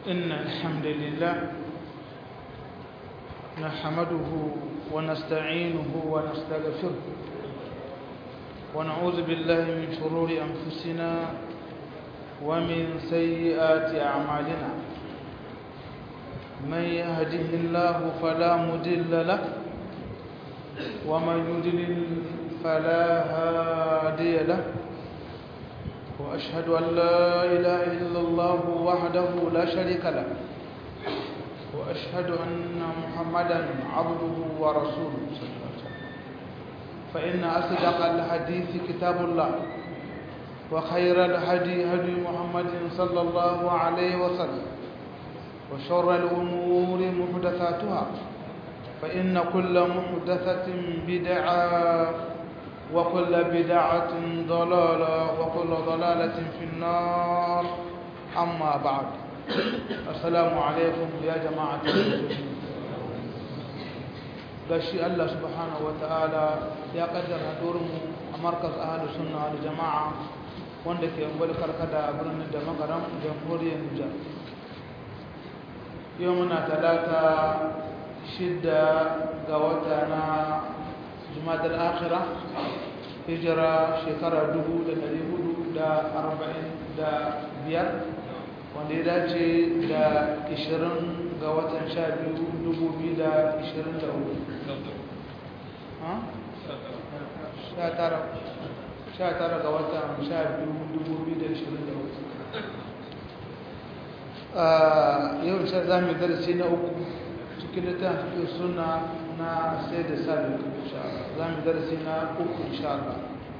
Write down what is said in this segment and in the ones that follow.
إن الحمد لله نحمده ونستعينه ونستغفره ونعوذ بالله من شرور أنفسنا ومن سيئات أعمالنا من يهده الله فلا مضل له ومن يضلل فلا هادي له وأشهد أن لا إله إلا الله وحده لا شريك له وأشهد أن محمدا عبده ورسوله صلى الله عليه وسلم فإن أصدق الحديث كتاب الله وخير الهدي هدي محمد صلى الله عليه وسلم وشر الأمور محدثاتها فإن كل محدثة بدعة وكل بدعة ضلالة وكل ضلالة في النار أما بعد السلام عليكم يا جماعة المسلمين gashi Allah subhanahu ta'ala ya kaddara mu a markaz ahlus sunna wal jama'a wanda ke ungwal karkada a birnin da magaram jamhuriyar Nijar yau muna talata shidda ga wata na jumadar akhira hijira shekara biyar wanda ya dace da 20 ga watan 12 tara ga watan 12 yau sai za mu yi darasi na uku cikin littafin suna na sai da sabi za mu darasi na uku insha Allah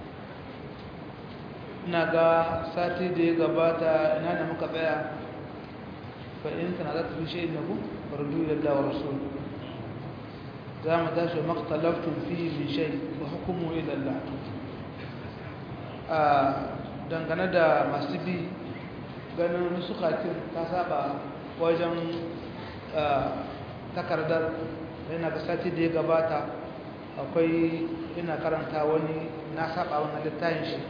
ina ga sati da ya gabata ina da muka tsaya fa in kana za ta fi shi na ku fardu da dawa rasul za mu tashi maktalaftun fi min shay wa hukumu ila Allah a dangane da masu bi ganin nusukatin ta saba wajen takardar yana ga sati da ya gabata akwai ina karanta wani na saba wani littafin shi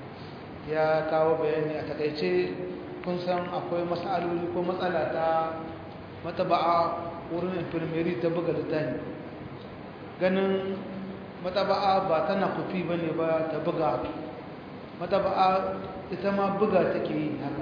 ya kawo bayani a takaice kun san akwai matsaloli ko matsala ta mataba'a wurin infirmeri ta buga littafi ganin mataba'a ba tana kufi ba ne ba ta buga mataba'a ita ma buga take yi haka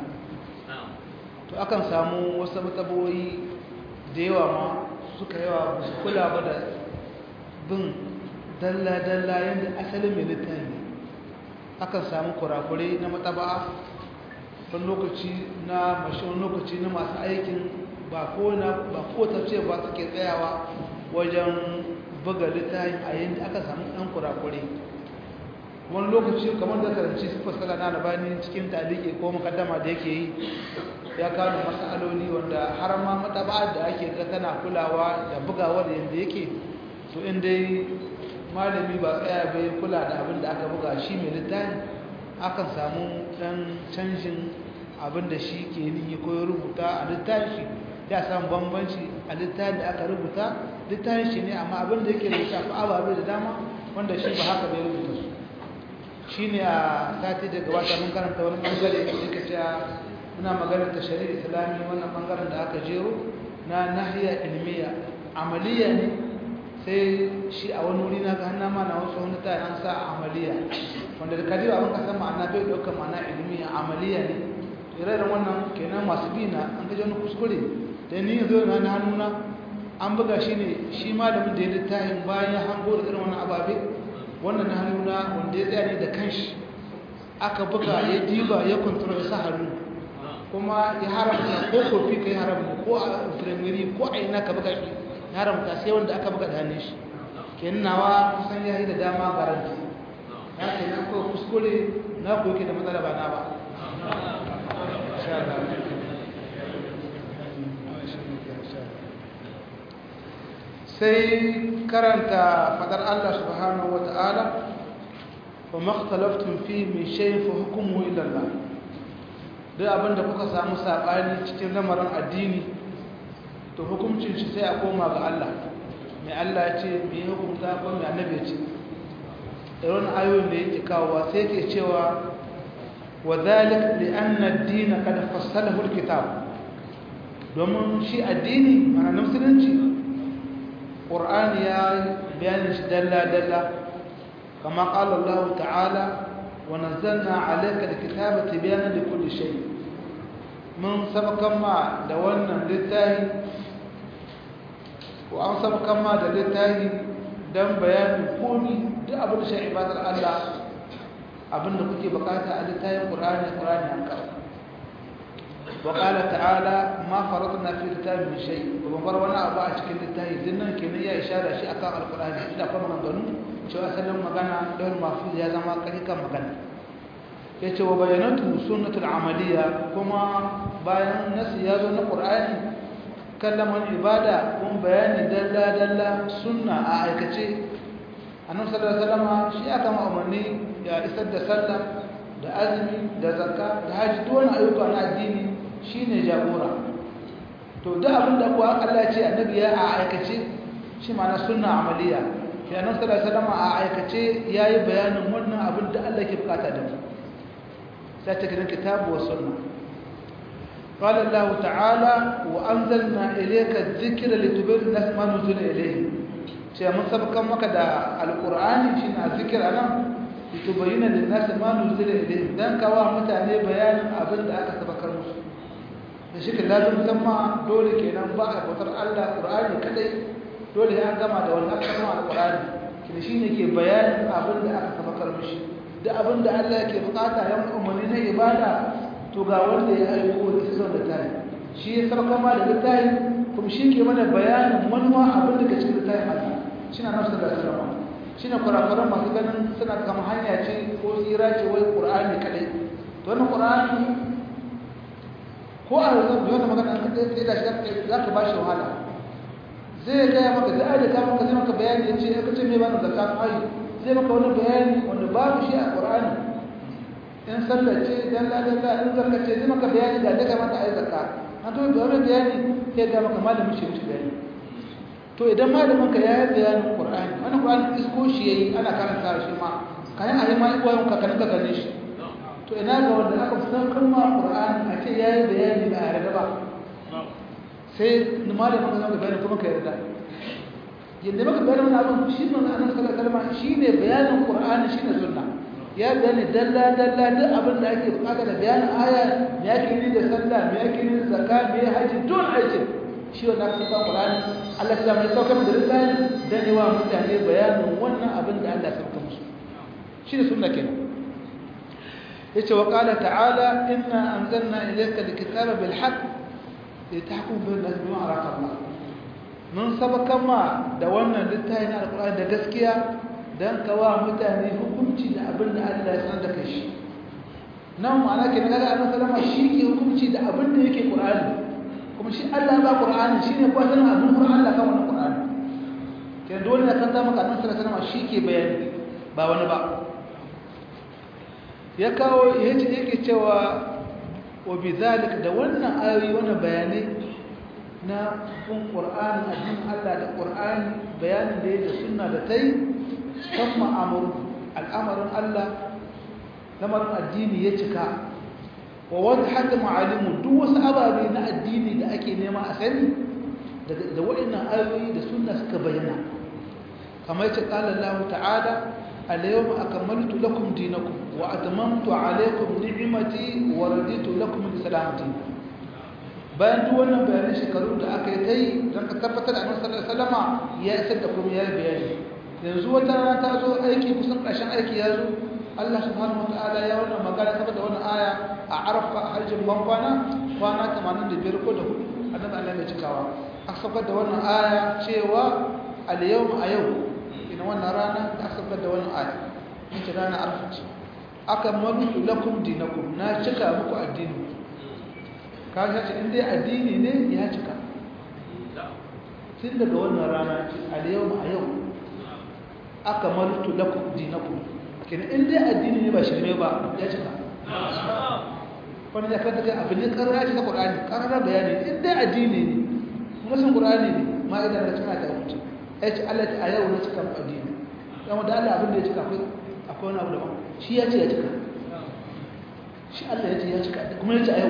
to akan samu wasu mataba'o'i da yawa ma suka yawa su kula ba da bin dalla-dalla yadda asalin mai littafi akan samu kurakurai na mataba'a wani lokaci na mashin lokaci na masu aikin ba ko ce ba suke tsayawa wajen buga littafi a yadda aka samu ɗan kurakurai wani lokaci kamar da karanci su fasala na labani cikin talike ko makaddama da yake yi ya kawo matsaloli wanda har ma mataba da ake ga tana kulawa da bugawa da yadda yake to in dai malami ba tsaya bai kula da abin da aka buga shi mai littafi akan samu dan canjin abin da shi ke nihi ko ya rubuta a littafi ya samu bambanci a littafi da aka rubuta littafi shi ne amma abin da yake rubuta ko ababe da dama wanda shi ba haka bai rubuta su shi ne a sati da gabata mun karanta wani bangare da yake cewa muna maganar ta shari'a islami wannan bangaren da aka jero na nahiya ilmiya amaliya ne sai shi a wani wuri na ga hannun mana wasu wani ta an sa amaliya wanda da kaji abin ka san ma'ana bai ɗaukar ma'ana ilmiya amaliya ne ire wannan kenan masu bi na an gaji wani kuskure da ni zo na na hannuna an buga shi ne shi malamin da ya littafin bayan ya hango da irin wani ababe wannan na hannuna wanda ya tsaya ne da kanshi aka buga ya diba ya kontrol sa hannu kuma ya haramta ko kofi ka yi haramta ko a firamiri ko a ina ka buga shi ya haramta sai wanda aka buga da hannun shi kenan nawa kusan ya yi da dama garanti ya ke nan ko kuskure na ko yake da matsala ba na ba sai karanta fadar Allah subhanahu wa ta'ala wa makhtalaftun fi min shay'in fa hukmuhu ila Allah duk abinda kuka samu sabani cikin lamarin addini to hukuncin shi sai a koma ga Allah mai Allah ya ce mai hukunta ko mai annabi ya ce irin ayoyin da yake kawowa sai ke cewa wa zalik li anna ad-din qad fassalahu al-kitab domin shi addini mana na musulunci ƙur'ani ya bayanin shi dalla-dalla kama ƙala Allah ta'ala wa nazzalna alayka alkitaba tibyana likulli shay mun sabakan ma da wannan littafi ko an sabakan ma da littafi dan bayanin komi duk abin da shi ibadar Allah abin da kuke bukata a littafin Qur'ani Qur'ani an kawo وقال تعالى ما فرضنا في الكتاب من شيء وبر wani abu a cikin littafi dinnan kenan ya ishara shi akan alqur'ani da kuma maganganu cewa asalin magana don mafuz ya zama kan magana yace wa bayanatu sunnatul amaliya kuma bayan nasi ya zo na qur'ani kallaman ibada kun bayani dalla dalla sunna a aikace annabi sallallahu alaihi wasallam shi aka umarni ya isar da sallah da azumi da zakka da haji duk wani ayyuka na addini shine jagora to duk abin da kuwa Allah ya ce annabi ya a aikace shi ma'ana sunna amaliya ya nan sallallahu alaihi wasallam a aikace yayi bayanin wannan abin da Allah ke bukata da mu sai ta kiran kitabu wa sunna قال الله تعالى وأنزلنا إليك الذكر لتبين الناس ما نزل إليه شيء من سبق مكة القرآن شيء الذكر أنا لتبين للناس ما نزل إليه دان كوا متعني بيان أبن أكا سبكر مسلم da shi lazim zama dole kenan ba a bautar Allah Qur'ani kadai dole ya gama da wannan kalma al-Qur'ani kina shine ke bayanin abin da aka sabakar mishi da abin da Allah yake bukata yan umarni na ibada to ga wanda ya aiko da su da tayi shi ya sabaka ma da tayi kuma shi ke mana bayanin manuwa abin da ke cikin tayi Allah shine Annabi sallallahu alaihi wasallam shine kurakuran masu ganin suna kama hanya ce ko tsira ce wai Qur'ani kadai to wannan Qur'ani ko a yanzu da wanda magana an kaɗai da shi za ka ba shi wahala zai gaya maka da aida ka maka zai maka bayani ya ce ya kace mai bani zakka ayi zai maka wani bayani wanda babu shi a qur'ani in sallar ce dalla dalla in zakka ce zai maka bayani da daga mata ayi zakka an to da wani bayani sai ga maka malamin shi mishi bayani to idan malamin ka yayi bayanin qur'ani wannan qur'ani isko shi yayi ana karanta shi ma kayan ayi ma iwayen ka kan ka gane shi to ina ga wanda aka san kalma Qur'ani a ce yayi bayani ba a yarda ba sai malamin ka zama bayani kuma ka yarda yadda maka bayani wannan abin shi ne annabi sallallahu alaihi wasallam shine bayanin Qur'ani shine sunna ya bayani dalla dalla duk abin da ake bukata da bayanin aya me yake ni da sallah me yake ni da zakka me haji don aikin shi wanda aka san Qur'ani Allah ya mai sauka da lisani dan yi wa mutane bayanin wannan abin da Allah ya sauka musu shine sunna kenan yace wa qala ta'ala inna anzalna ilayka alkitaba bil haqq litahkum bil nas bima araka Allah mun sabaka ma da wannan littafin alqur'ani da gaskiya dan kawa mutane hukunci da abin da Allah ya sanar da kai shi nan ma'ana ke daga annabi sallama shi ke hukunci da abin da yake qur'ani kuma shi Allah ya ba qur'ani shine ko sanin abin qur'ani Allah kan wannan qur'ani ke dole ne kan ta maka annabi sallallahu alaihi wasallam shi ke bayani ba wani ba ya kawo yake cewa wa bizalik da wannan ayoyi wannan bayanai na kun qur'ani addinin Allah da qur'ani bayanin da yake sunna da tai kan ma'amur al'amarin Allah lamarin addini ya cika wa wadhat ma'alimu duk wasu ababe na addini da ake nema a sani da waɗannan ayoyi da sunna suka bayyana kamar yace qala Allah ta'ala اليوم أكملت لكم دينكم وأتممت عليكم نعمتي ورديت لكم الإسلام دينا bayan duk wannan bayanan shekaru da aka yi ta yi don ka tabbatar da annabi sallallahu alaihi wasallama ya isar da kuma ya yi bayani yanzu wata rana ta zo aiki kusan ƙarshen aiki ya zo Allah subhanahu wataala ya wannan magana saboda wannan aya a arafa a hajjin ban kwana kwana 85 ko da hudu annabi Allah mai cikawa aka saukar da wannan aya cewa al yawma a yau ina wannan rana da aka saukar da wannan aya ita rana arfa ce aka malu lakum dinakum na cika muku addini kaga ce in dai addini ne ya cika tun daga wannan rana ce al yawma a yau aka malu lakum dinakum kenan in dai addini ne ba shirme ba ya cika wani ya kanta kai abin ne karara ce ta ƙur'ani karara bayani in dai addini ne kuma sun ƙur'ani ne ma idan da cika ta wuce ya ce Allah a yau na cika addini yamma da Allah abin da ya cika akwai akwai wani abu daban shi ya ce ya cika shi Allah ya ce ya cika kuma ya ce a yau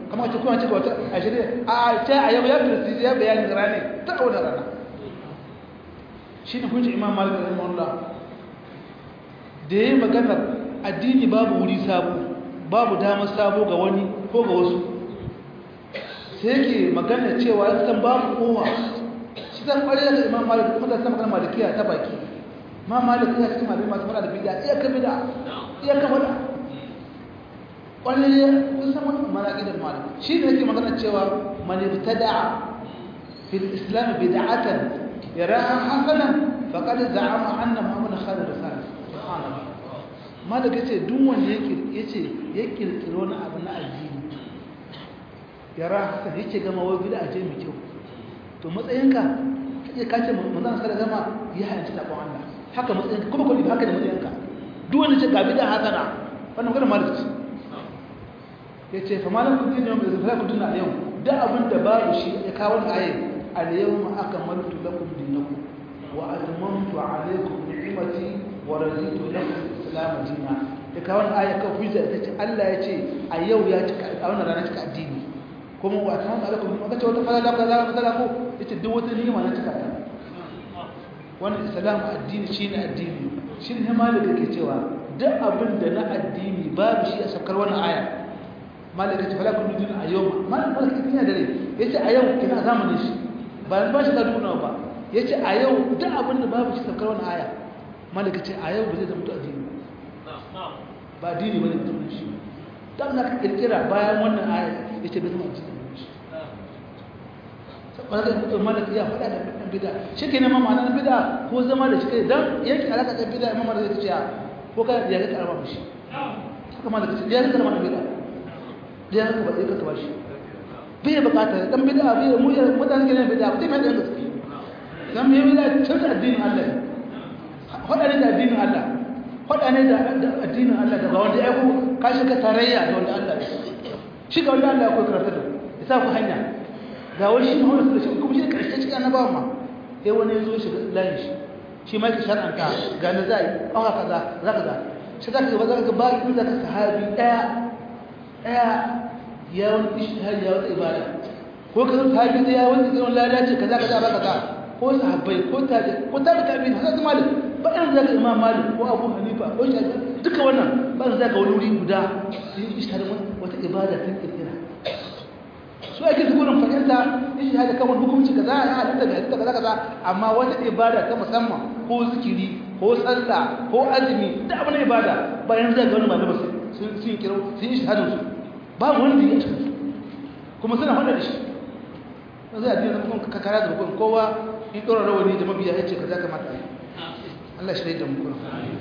kamar ce kuma ce wata a shirya a ta a yau ya fi ya bayani rane ta wani rana shi ne kunshi imam malik rahimahullah da ya yi maganar addini babu wuri sabo babu damar sabo ga wani ko ga wasu sai yake magana cewa ya san babu kowa shi zan kware da imam malik kuma da sama kan malikiya ta baki ma malik ya cikin malami masu fara da bid'a iya ka bid'a iya ka fada kware kun san wannan malaki da malik shi ne yake magana cewa man ibtada fil islam bid'atan yaraha hasanan faqad za'ama anna muhammad khalid rasul subhanallah malik yace duk wanda yake yace ya kirkiro wani abu na addini yara hasan yake gama wai bid'a ce mai kyau to matsayinka kace kace manzon sallallahu gama ya hayanci da kon Allah haka matsayinka kuma kulli haka ne matsayinka duk wanda ce ga bid'a hasana wannan magana malik ce yace fa malam kudin ne mai zafara kudin a yau da abin da babu shi ya kawo ayi al yawma akmaltu lakum dinakum wa atmamtu alaykum ni'mati wa raditu lakum islam dinan ya kawo aya kan hujja ita ce Allah ya ce a yau ya cika a wannan rana cika addini kuma wa ta hanta alaikum maka ce wata falala kaza kaza ko yace duk wata ni'ima na cika ta wannan islam addini shine addini shine ne malaka ke cewa duk abin da na addini babu shi a sakar wannan aya malaka ce fala kun din a yau malaka kina dare yace a yau kina zamanin shi ba ba shi da duna ba yace a yau duk abin da babu shi sakar wannan aya malaka ce a yau ba zai zama addini ba addini bane mutum shi dan na kirkira bayan wannan aya yace bai zama addini wanda mutum malaka ya faɗa da ɗan bida shi ke neman ma'anar bida ko zama da shi kai don yanki alaƙa ɗan bida imam da zai ce ko ka ya ga karama shi haka malaka ce ya ga karama ɗan bida ya ga ba zai ka ba shi bai buƙatar ɗan bida bai mu ya mutane ke neman bida ba zai mai da gaske dan mai bida tun da addinin Allah faɗa ne da addinin Allah faɗa ne da addinin Allah da ba wanda ya ko ka shiga tarayya da wanda Allah shi ga wanda Allah ya koyi karatu da ya sa ku hanya ga wani shi mahimmanci da shi kuma shi da ƙarshe cikin annabawan ma sai wani ya zo shi da layin shi shi ma ki shar'anta ga na za a yi ɓawa kaza za ka za shi za ka ga za ka ba in za ka sahabi ɗaya ɗaya ya wani ishtihari ya wata ibada ko ka zama sahabi ɗaya wani zai wani lada ce kaza kaza ba kaza ko sahabbai ko tabi ko tabi tabi na hasan malik ba irin zaka imam malik ko abu hanifa ko shafi duka wannan ba irin zaka wani wuri guda yin ishtihari wata ibada ta kirkira su ake su gudun fahimta ishi hada kan wani hukunci kaza ya halitta da halitta kaza kaza amma wata ibada ta musamman ko zikiri ko sallah ko azumi da abin ibada bayan zai ga wani malama sun sun kiro sun yi shahadar su ba wanda ya ci kuma suna hada da shi ba zai addini kuma ka kara da hukun kowa in dora rawani da mabiya ya ce kaza kamata yi Allah shi da mu kuma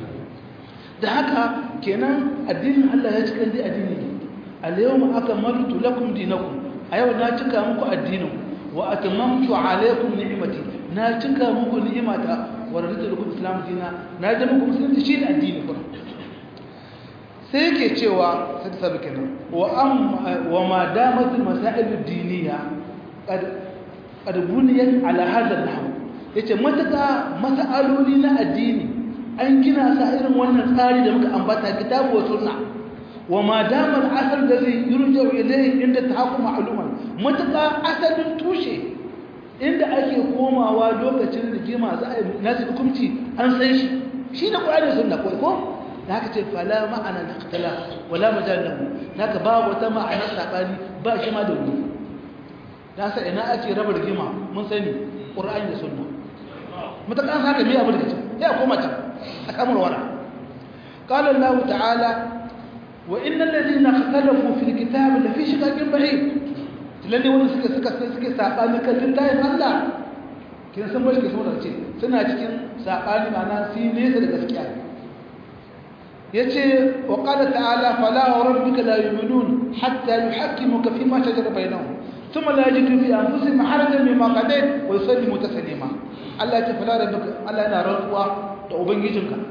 da haka kenan addinin Allah ya cika dai addini ne al-yawma akmaltu lakum dinakum a yau na cika muku addinin wa atamamtu alaykum ni'mati na cika muku ni'imata wa raditu lakum islam dina na da muku musulunci shi ne addini kuma sai yake cewa sai da sabu kenan wa am wa ma damat al masail ad diniya qad qad buniyat ala hadha al nahw yace mataka masaloli na addini an gina sa irin wannan tsari da muka ambata kitabu wa sunna وما دام الأثر الذي يرجع إليه عند التحكم معلوما متى أثر توشي عند أكي قوما ولوكا تشرد جيما ناس حكمتي أن سيشي شيء نقول عليه سنة كويكو haka ce fala ma'ana na katala wala majalahu naka ba wata ma'ana sabani ba shi ma da wuri na sa ina ake raba rigima mun sani qur'ani da sunna mutakan haka me abu da kace ya koma can a kamar wara qala allah ta'ala وإن الذين اختلفوا في الكتاب لفي شقاق بعيد lalle wani suka suka suke sabani kan littafin Allah kin san bashi ke so da ce suna cikin sabani mana su nesa da gaskiya yace wa qala ta'ala fala rabbika la yu'minun hatta yuhakkimuka fi ma shajara bainahum thumma la yajidu fi anfusihim harajan mimma qadayt wa yusallimu taslima Allah ya ce fala rabbika Allah yana rantsuwa da ubangijinka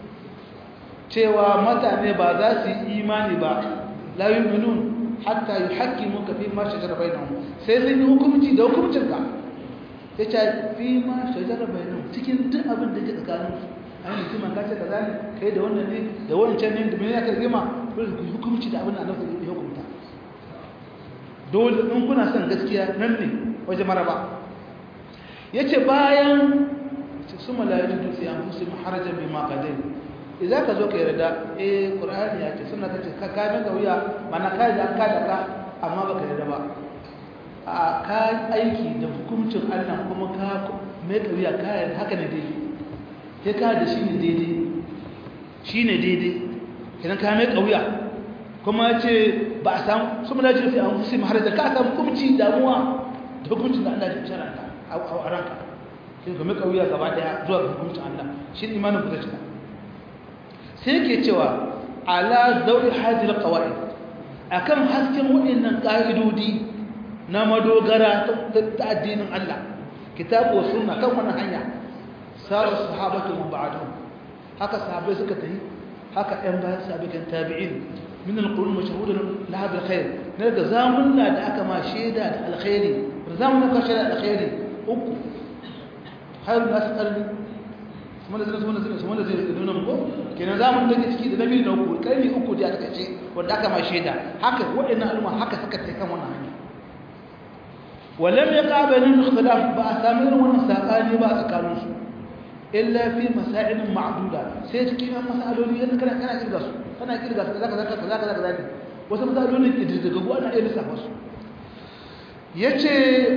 cewa mutane ba za su yi imani ba la yu'minun hatta yuhaqqimuka fi ma shajara bainahum sai sun yi hukunci da hukuncin ka yace fi ma shajara bainahum cikin duk abin da ke tsakanin su ai mutum ka ce kaza ne kai da wannan ne da wancan ne da me yake zima ko hukunci da abin da Allah ya hukunta dole in kuna son gaskiya nan ne waje maraba yace bayan su malaikatu dutse an fusi maharajan bi ma qadai idan ka zo ka yarda eh qur'ani ya ce sunna ta ce ka ka ga wuya mana ka da ka da ka amma baka yarda ba a ka aiki da hukuncin Allah kuma ka mai kauya ka yarda haka ne daidai sai ka da shi ne daidai shi ne daidai idan ka mai kauya kuma ce ba a samu su mula jirfi an fusi mahar da ka samu hukunci damuwa da hukuncin da Allah ya shara ka a ranka sai ka mai kauya gaba daya zuwa ga hukuncin Allah shi ne imanin kuta cika sai ke cewa ala zauri hajjil kawai akan hasken waɗannan ƙa'idodi na madogara ta addinin Allah kitabu wa sunna kan wannan hanya sarar sahabatu mun ba'adu haka sahabai suka tafi haka ɗan bayan sahabai kan tabi'in min al-qurun mashhudun laha bil khair ne daga zamunna da aka ma shaida da alkhairi zamunna ka shaida da alkhairi uku khairu nas qarni kuma da zai zai kuma da zai nuna muku kenan zamun da ciki da nabi na uku karni uku da aka ce wanda aka ma shaida haka waɗannan al'umma haka suka tafi kan wannan hanya ولم يقع بينهم اختلاف بأسامر ونساقاني بأسكانوس إلا في مسائل معدودة سيتكي من مسألة لي أنا كنا كنا كيرغاس كنا كيرغاس كذا كذا كذا كذا كذا كذا wasu matsalolin ƙididdigaggu ana iya lissafa su ya ce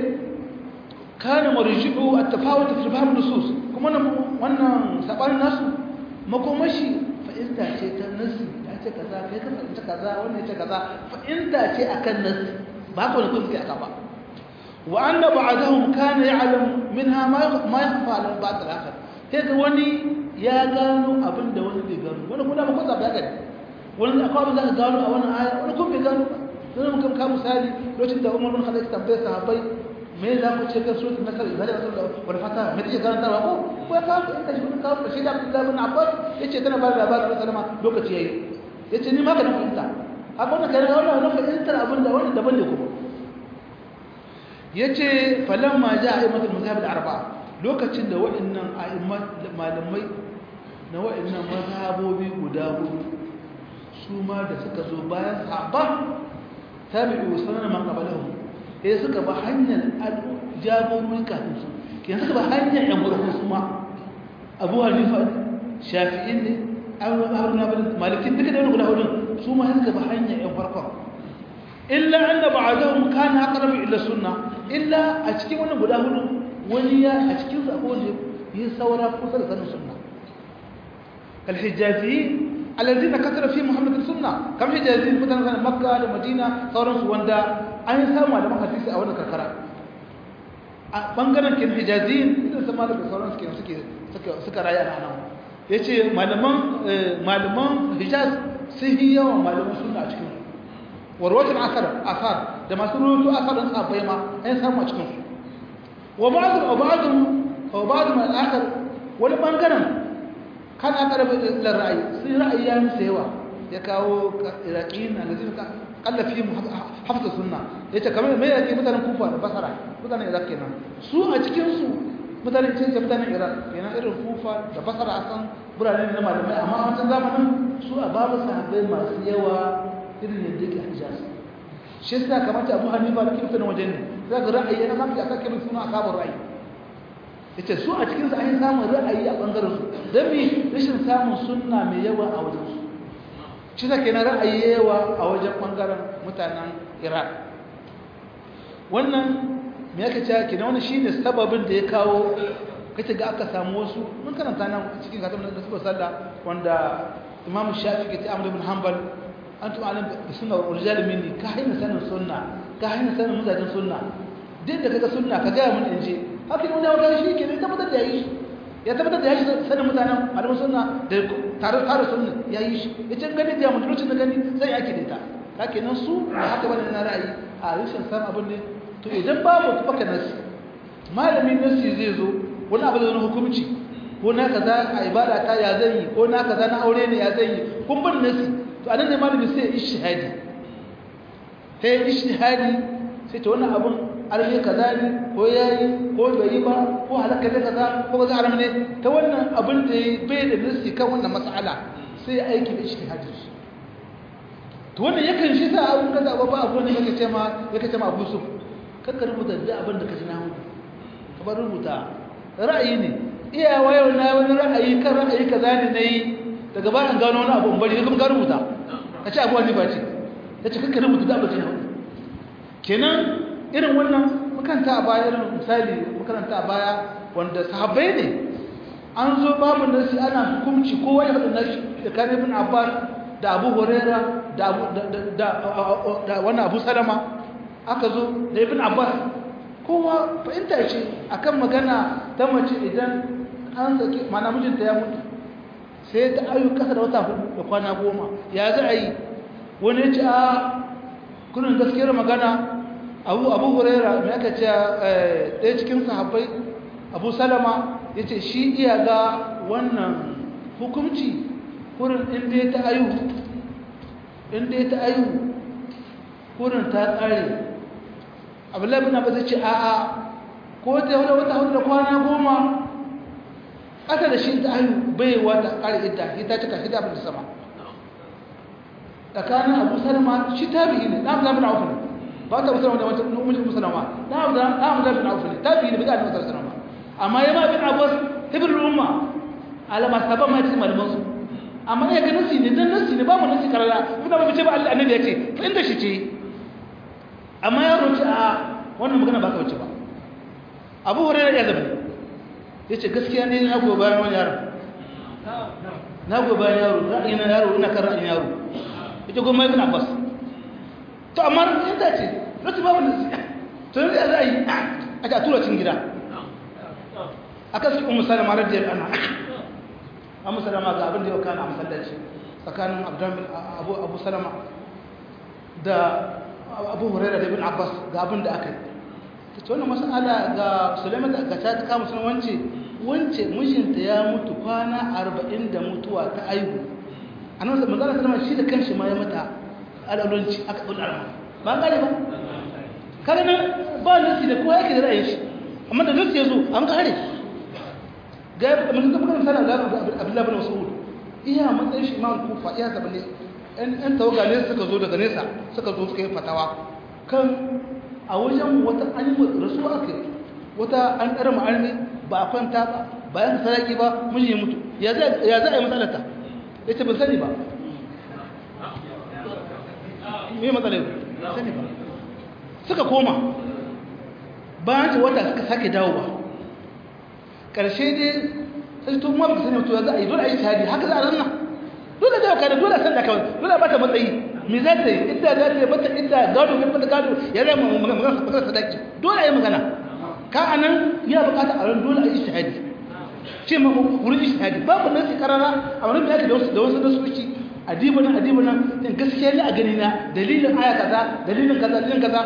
kana marji'u a tafawata fi fahim nusus kuma wannan saɓanin nasu makomashi fa'inta ce ta nasi ya ce kaza kai ka fahimta kaza wannan ya ce kaza fa'inta ce akan nasi ba ka wani kuma suke aka ba وأن بعضهم كان يعلم منها ما ما يخفى على بعض الآخر هيك وني يا قالوا أبن ده وني بيقالوا ولا كنا بقول ذا بيقال ولا أقوى ذا قالوا أو أنا آية ولا كم بيقالوا لأنه ممكن كم مثالي لو تبدأ عمر بن خالد تنبيه صحابي me za ku ce kan suratul nasr idan ya sallu wal fata me take karanta ba ko ko ka inda shi kun kawo shi da Abdullah bin Abbas yace tana ba da labarin sallama lokaci yayi yace ni ma ka na fahimta haka wannan kai wannan na fahimtar abin da wannan daban ne kuma yace falamma jaa a'immatul mazahib al-arba'a lokacin da waɗannan a'immat malamai na waɗannan mazhabobi guda hudu su ma da suka zo bayan sahaba tabi'u sunan man qabalahum eh suka ba hanyar jagorori kafin su kenan suka ba hanyar yan gurbu su ma Abu Hanifa Shafi'i ne Abu Hanifa Maliki duka da guda hudun su ma suka ba hanyar yan farkon illa anna ba'dahum kana aqrab ila sunnah illa a cikin wannan guda hudu wani ya a cikin su akwai wanda yi saura kusa da sanin sunna alhijazi alladhina kasara fi muhammad sunna kam hijazi mutanen sanin makka da madina sauran su wanda an samu malaman hadisi a wannan karkara a bangaren kin hijazi idan sama da sauran su suke suka suka raya a nan yace malaman malaman hijaz sun yi yawan malaman sunna a cikin su warwatin asar asar da masu rubutu asarin sabai ma an samu a cikinsu wa ba'adu wa ba'adu wa ba'adu mai al'akar wani bangaren kan aka rabu da ra'ayi sun ra'ayi ya musu yawa ya kawo iraqiyin na lazim ka kallafi mu hafsa sunna yace kamar mai yake mutanen kufa da basara mutanen iraq kenan su a cikin su mutanen cin mutanen iraq kenan irin kufa da basara a san birane na malamai amma a wancan zamanin su a babu sahabbai masu yawa irin yadda yake hijaz shi yasa kamata Abu Hanifa da kirta na wajen ne za ga ra'ayi yana mafi aka kirin suna asabar ra'ayi yace su a cikin su an samu ra'ayi a bangaren su dan me rashin samun sunna mai yawa a wajen su shi da kenan ra'ayi yawa a wajen bangaren mutanen Iraq wannan me yake cewa kenan wannan shine sababin da ya kawo kace ga aka samu wasu mun karanta nan cikin katam da suka sallah wanda Imam Shafi'i ke ta Ahmad ibn Hanbal antum alim bi sunna wal rijal minni ka hayna sanin sunna ka hayna sanin mutajin sunna din da kaga sunna ka ga mun inje haka mun dawo shi ke ne tabbatar da yayi ya tabbatar da yayi sanin mutanen malamin sunna da tare tare sunna yayi shi yace gani da mun lokacin da gani sai yake da ita kake nan su da haka bane na ra'ayi a rishin san abin ne to idan babu baka nasi malamin nasi zai zo wani abu da wani hukunci ko na kaza a ibada ta ya zan yi ko na kaza na aure ne ya zan yi kun bin nasi to anan ne malami sai ishtihadi sai ishtihadi sai to wannan abun arhe kaza ne ko yayi ko bai yi ba ko halaka da kaza ko kaza aram ne ta wannan abun da yayi bai da nasi kan wannan mas'ala sai aiki da ishtihadi to wannan yakan shi sa abun kaza ba ba abu ne yake ce ma yake ce ma Abu Suf kakka rubuta da abin da kaji na hudu ka bar rubuta ra'ayi ne iya wayo na wani ra'ayi kan ra'ayi kaza ne nayi daga ba an gano wani abu in bari kuma ka rubuta ka ce abu wani ba ce ya ce kakka rubuta da abin da hudu kenan irin wannan makaranta a baya irin misali makaranta a baya wanda sahabbai ne an zo babu nasi ana hukunci kowa ya faɗi nashi da kan ibn abbas da abu huraira da da wani abu salama aka zo da ibn abbas kowa fahimta ce akan magana ta mace idan an saki mana mijinta ya mutu sai ta ayu kasa da wata hudu da kwana goma ya za a yi wani ya ce a kunin gaskiyar magana abu abu huraira mai aka ce ɗaya cikin sahabbai abu salama ya ce shi iya ga wannan hukumci kurin inda ya ta ayu inda ya ta ayu kurin ta tsare abdullahi bin abbas ce a'a ko ta wata wata hudu da kwana goma aka da shi ta ayu bai wata ƙari idda ita cika shi da abin sama tsakanin abu salama shi tabi'i ne ɗan zaɓin auku ne ba ta musulama da wancan umar musulama ɗan zaɓin auku ne tabi'i ne bai ga annabi sallallahu alaihi amma ya ma bin abbas hibrul umma alama saban ma cikin malaman su amma ya ga nasi ne dan nasi ne ba mu nasi karara kuma ba ce ba Allah annabi ya ce fa inda shi ce amma ya roci a wannan magana ba ka wuce ba Abu Hurairah ya zabi yace gaskiya ne na goyi bayan wani yaro na goyi bayan yaro ra'ayin yaro ina kan ra'ayin yaro ita goma ibn Abbas to amma inda ce roci babu nasi to yanzu ya za a yi a tura cikin gida akan su ummu salama radiyallahu anha ummu salama ga abin da yau kana masallaci tsakanin abdurrahman abu abu salama da abu hurairah da ibn abbas ga abin da aka yi to wannan mas'ala ga sulaiman da ga ta kama sun wance wance mijinta ya mutu kwana 40 da mutuwa ta aihu annabi manzo sallallahu alaihi shi da kanshi ma ya mata al'adunci aka dul arma ba gane ba kaga nan ba nasi da kowa yake da ra'ayin shi amma da nasi yazo an kare ga mun ga magana sana da Abdullah bin Mas'ud iya matsayin shi imam Kufa iya zaba ne ɗan ɗan tawaga ne suka zo daga nesa suka zo suka yi fatawa kan a wajen wata an yi rasuwa aka wata an ɗara ma'armi ba a kwanta ba bayan sadaki ba mun yi mutu ya za a yi matsalata ya ce ban sani ba me matsalai sani ba suka koma bayan ce wata suka sake dawo ba ƙarshe dai sai to ma ba sani mutuwa za a yi dole a yi shahadi haka za a ranna dole da kada dole san da kawai dole ba ta matsayi me za ta yi idda za ta yi bata idda gado ne bata gado ya zai mu magana magana sadaki dole a yi magana ka anan ya bukata a ran dole a yi shahadi ce ma wurin yi shahadi babu nan sai karara a wurin da yake da wasu da wasu da suci adiba nan adiba nan in gaskiya ne a gani na dalilin aya kaza dalilin kaza dalilin kaza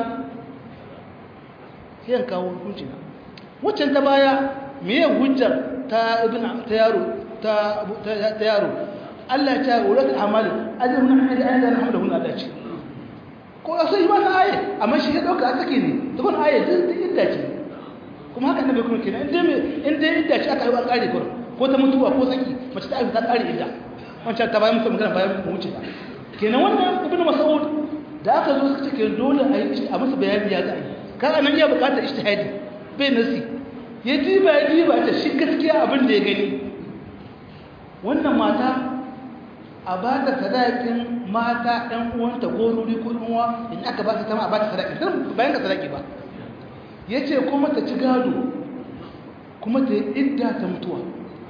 sai an kawo hukunci na waccan ta baya meye hujjar ta ibn ta yaro ta ta yaro Allah ya ce ulul amal ajrun hadi ayyana alhamdulillah Allah ce ko sai ba ta aye amma shi ya dauka a take ne to kun aye din idda ce kuma haka annabi kuma kenan inda me inda idda ce aka yi ba kare ko ko ta mutuwa ko saki mace ta aika ta kare idda wancan ta bayan mutum magana bayan mu wuce kenan wannan ibn mas'ud da aka zo suka ce dole a yi a musu bayani ya ga ai kaga nan ya bukatar ijtihadi bai nasi ya diba ya diba ta shi gaskiya abin da ya gani wannan mata a ba ta sadakin mata ɗan uwanta gorori ko uwa in aka ba ta tama a ba ta sadaki don bayan ka sadaki ba ya ce kuma ta ci gado kuma ta yi idda ta mutuwa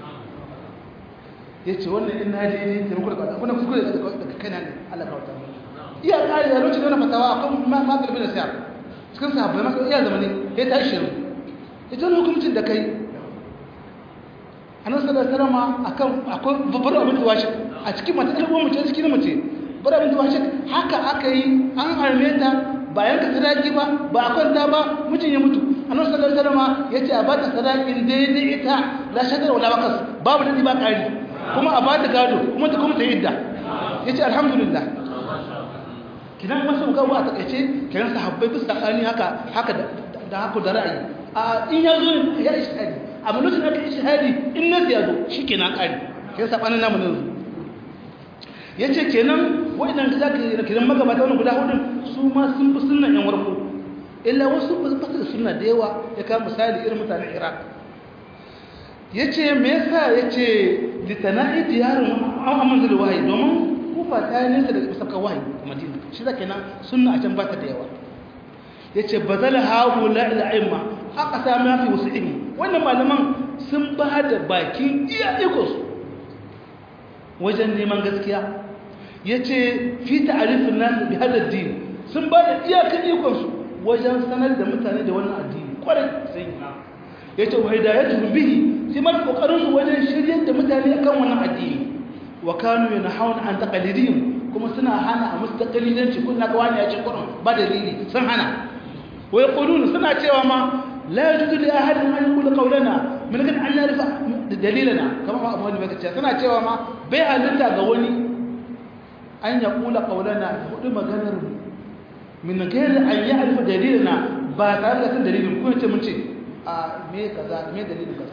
ya ce wannan in na daidai ta muku da kuna kuskure daga kai na ne Allah ka wata iya ƙari da lokacin da wani fatawa akan matar bin siyar cikin sahabbai masu iya zama ne ya ta shirin ita wani hukumcin da kai annabi sallallahu alaihi wasallam akan akwai babbar abin da washe a cikin mata al'umma mace cikin mace babbar abin da washe haka aka yi an harme ta bayan ka sadaki ba ba a kwanta ba mijin ya mutu annabi sallallahu alaihi wasallam yace a bata sadakin daidai ita la shadar wala bakas babu dadi ba kari kuma a bata gado kuma ta kuma ta yidda yace alhamdulillah kidan masu gawo a takeice kidan sahabbai bisa tsakani haka haka da haka da ra'ayi a in ya zo ya ishtihadi amma lokacin aka ishtihadi in na ya zo shikenan kare kai sabanin namu ne yace kenan wa'annan za ka yi kiran magabata wani guda hudun su ma sun fi sunnan yan warko illa wasu ba su da sunna da yawa ya kama misali irin mutanen iraq ya ce me yasa ya ce litana'i diyarin amman zai wahayi domin kufa ta yi nesa daga sabka wahayi a madina shi za kenan sunna a can ba ta da yawa ya ce ba zala hagu la'ila'imma aka sami mafi wasu ilmi wannan malaman sun ba da bakin iya ikonsu wajen neman gaskiya ya ce fi ta'arifin nasu bi hadar dini sun ba da iyakan ikonsu wajen sanar da mutane da wannan addini kwarai sai ya ce wa hidayatu bihi sai ma kokarin su wajen shiryar da mutane akan wannan addini wa kanu yanhauna an taqalidihim kuma suna hana a musu taqalidanci kun naga wani ya ce kurin ba dalili sun hana wa yaquluna suna cewa ma la yajuzu li ahadin an yaqula qawlana min kan an yarifa dalilana kamar ma abu ne bai ce suna cewa ma bai halitta ga wani an yaqula qawlana hudu maganar min gairi an yarifa dalilana ba tare da san dalilin ko ce mun ce a me kaza me dalilin kaza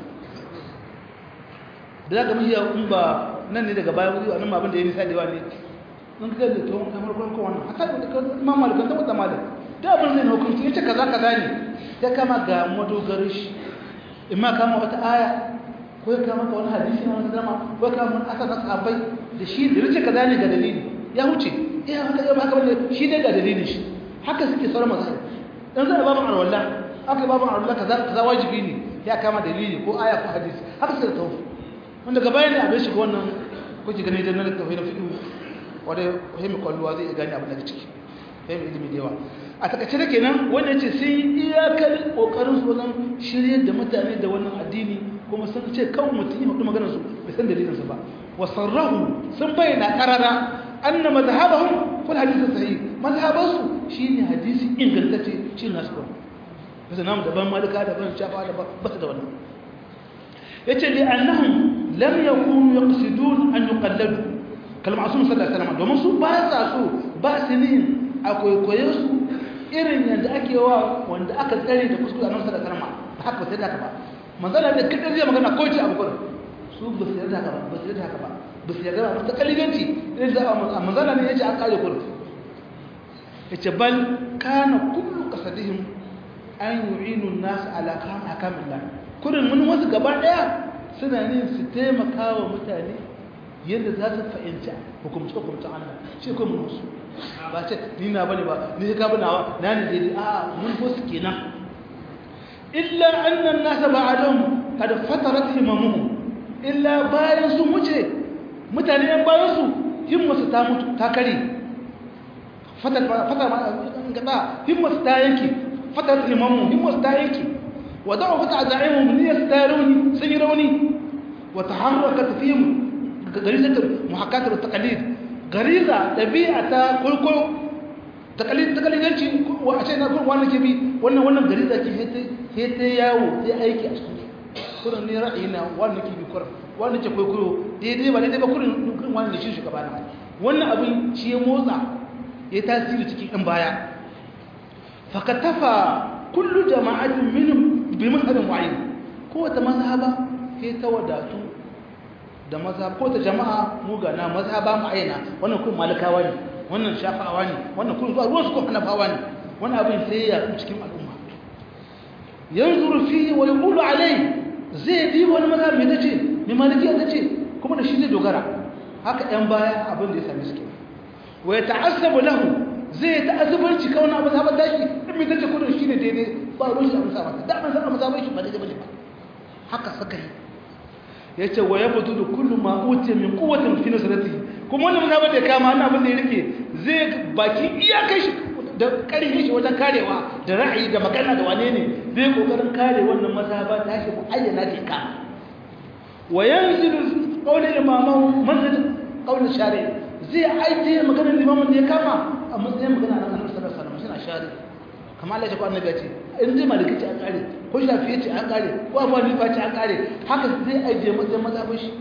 da zaka mun in ba nan ne daga baya wuri wannan abin da ya nisa da yawa ne mun ga da to kamar kon ko wannan haka da kan imam malik kan da malik da abin zai hukunci yace kaza kaza ne ya kama ga madogarin shi imma kama wata aya ko ya kama wani hadisi na wani zama ko ya kama wani asar na sahabbai da shi da yace kaza ne ga dalili ya huce eh haka ya haka bane shi ne ga dalilin shi haka suke sauran mazhab dan zai babu alwala aka babu alwala kaza kaza wajibi ne ya kama dalili ko aya ko hadisi haka sai da tawfi wanda gaba ne abin shiga wannan kuke gani da nan tawfi na fiqh wanda himi kwalluwa zai gani abin da ciki himi ilimi da yawa a takaice da kenan wanda yace sai iyakar kokarin su wajen shiryar da mutane da wannan addini kuma sun ce kawai mutum ya faɗi maganar su bai san dalilin su ba wa sarrahu sun bayyana qarara anna madhhabahum kul hadith sahih madhhabansu shine hadisi ingantacce shi nasu ba bisa namu daban malika daban shafa daban ba su da wannan yace li annahum lam yakunu yaqsidun an yuqalladu kalma asun sallallahu alaihi wasallam domin su ba sa so ba su ne akwai koyo su irin yadda ake wa wanda aka tsare da kuskure annabi sallallahu alaihi wasallam haka sai da haka ba manzala da kidan zai magana ko ce abu gurin su ba su yarda haka ba ba su yarda haka ba ba su yarda ba ta kaliganci irin da manzala ne yace an kare gurin yace bal kana kullu qasadihim an yu'inu an-nas ala kam hakamillah kurin mun wasu gaba daya suna ne su taimaka wa mutane yadda za su fahimci hukumce hukumcen Allah shi ko mun wasu ba ce ni na bane ba ni ka bana wa na ne dai a mun wasu kenan illa anna an-nas ba'dahum kad fatarat himamuhum illa bayan sun wuce mutane yan bayan su himmasu ta mutu ta kare fatar fatar gaba himmasu ta yanke fatar himamu himmasu ta yanke wa da'u fata za'imu min yastaruni sun yi rauni wa taharrakat fihim garizatu muhakkatar taqlid gariza dabi'a ta kulkul taqlid taqlidanci wa a ce na kun wannan ke bi wannan wannan gariza ke sai ta yawo sai aiki a cikin kurin ne ra'ayi na wannan ke bi kurin wannan ke kwaikwayo daidai ba daidai ba kurin kurin wannan da shi shugaba na wannan abin shi ya motsa ya tasiri cikin ɗan baya fakatafa kullu jama'atin minhum bi mazhabin wa'id kowace mazhaba sai ta wadatu da mazhab ko ta jama'a mu ga na mazhaba mu'ayyana wannan kun malikawa ne wannan shafawa ne wannan kun zuwa ruwan su ko hanafawa ne wannan abin sai ya cikin al'umma yanzuru fi wa yaqulu alai zai bi wani mazhab mai tace mai malikiya tace kuma da shi zai dogara haka ɗan baya abin da ya same su ke wa yata'assabu lahu zai ta'assubanci kawai na mazhabar tashi in mai tace kudin shi ne daidai ba ruwan shi a mazhabar da ban san mazhabar shi ba daidai ba haka suka yi yace wa yabdu kullu ma utiya min quwwatin fi nusratihi kuma wannan mazhabar da kama wannan abin da ya rike zai baki iyakai shi da karfin shi wajen karewa da ra'ayi da magana da wane ne zai kokarin kare wannan mazhaba ta shi ayyana da ka wa yanzilu qawli imamu manzil qawli shari zai aje maganar limamin da ya kama a matsayin magana na annabi sallallahu alaihi wasallam suna shari kamar Allah ya ce ko annabi ya ce in dai maliki ce an kare ko shafi ya ce an kare ko abu hanifa ce an kare haka zai aje matsayin mazhabin shi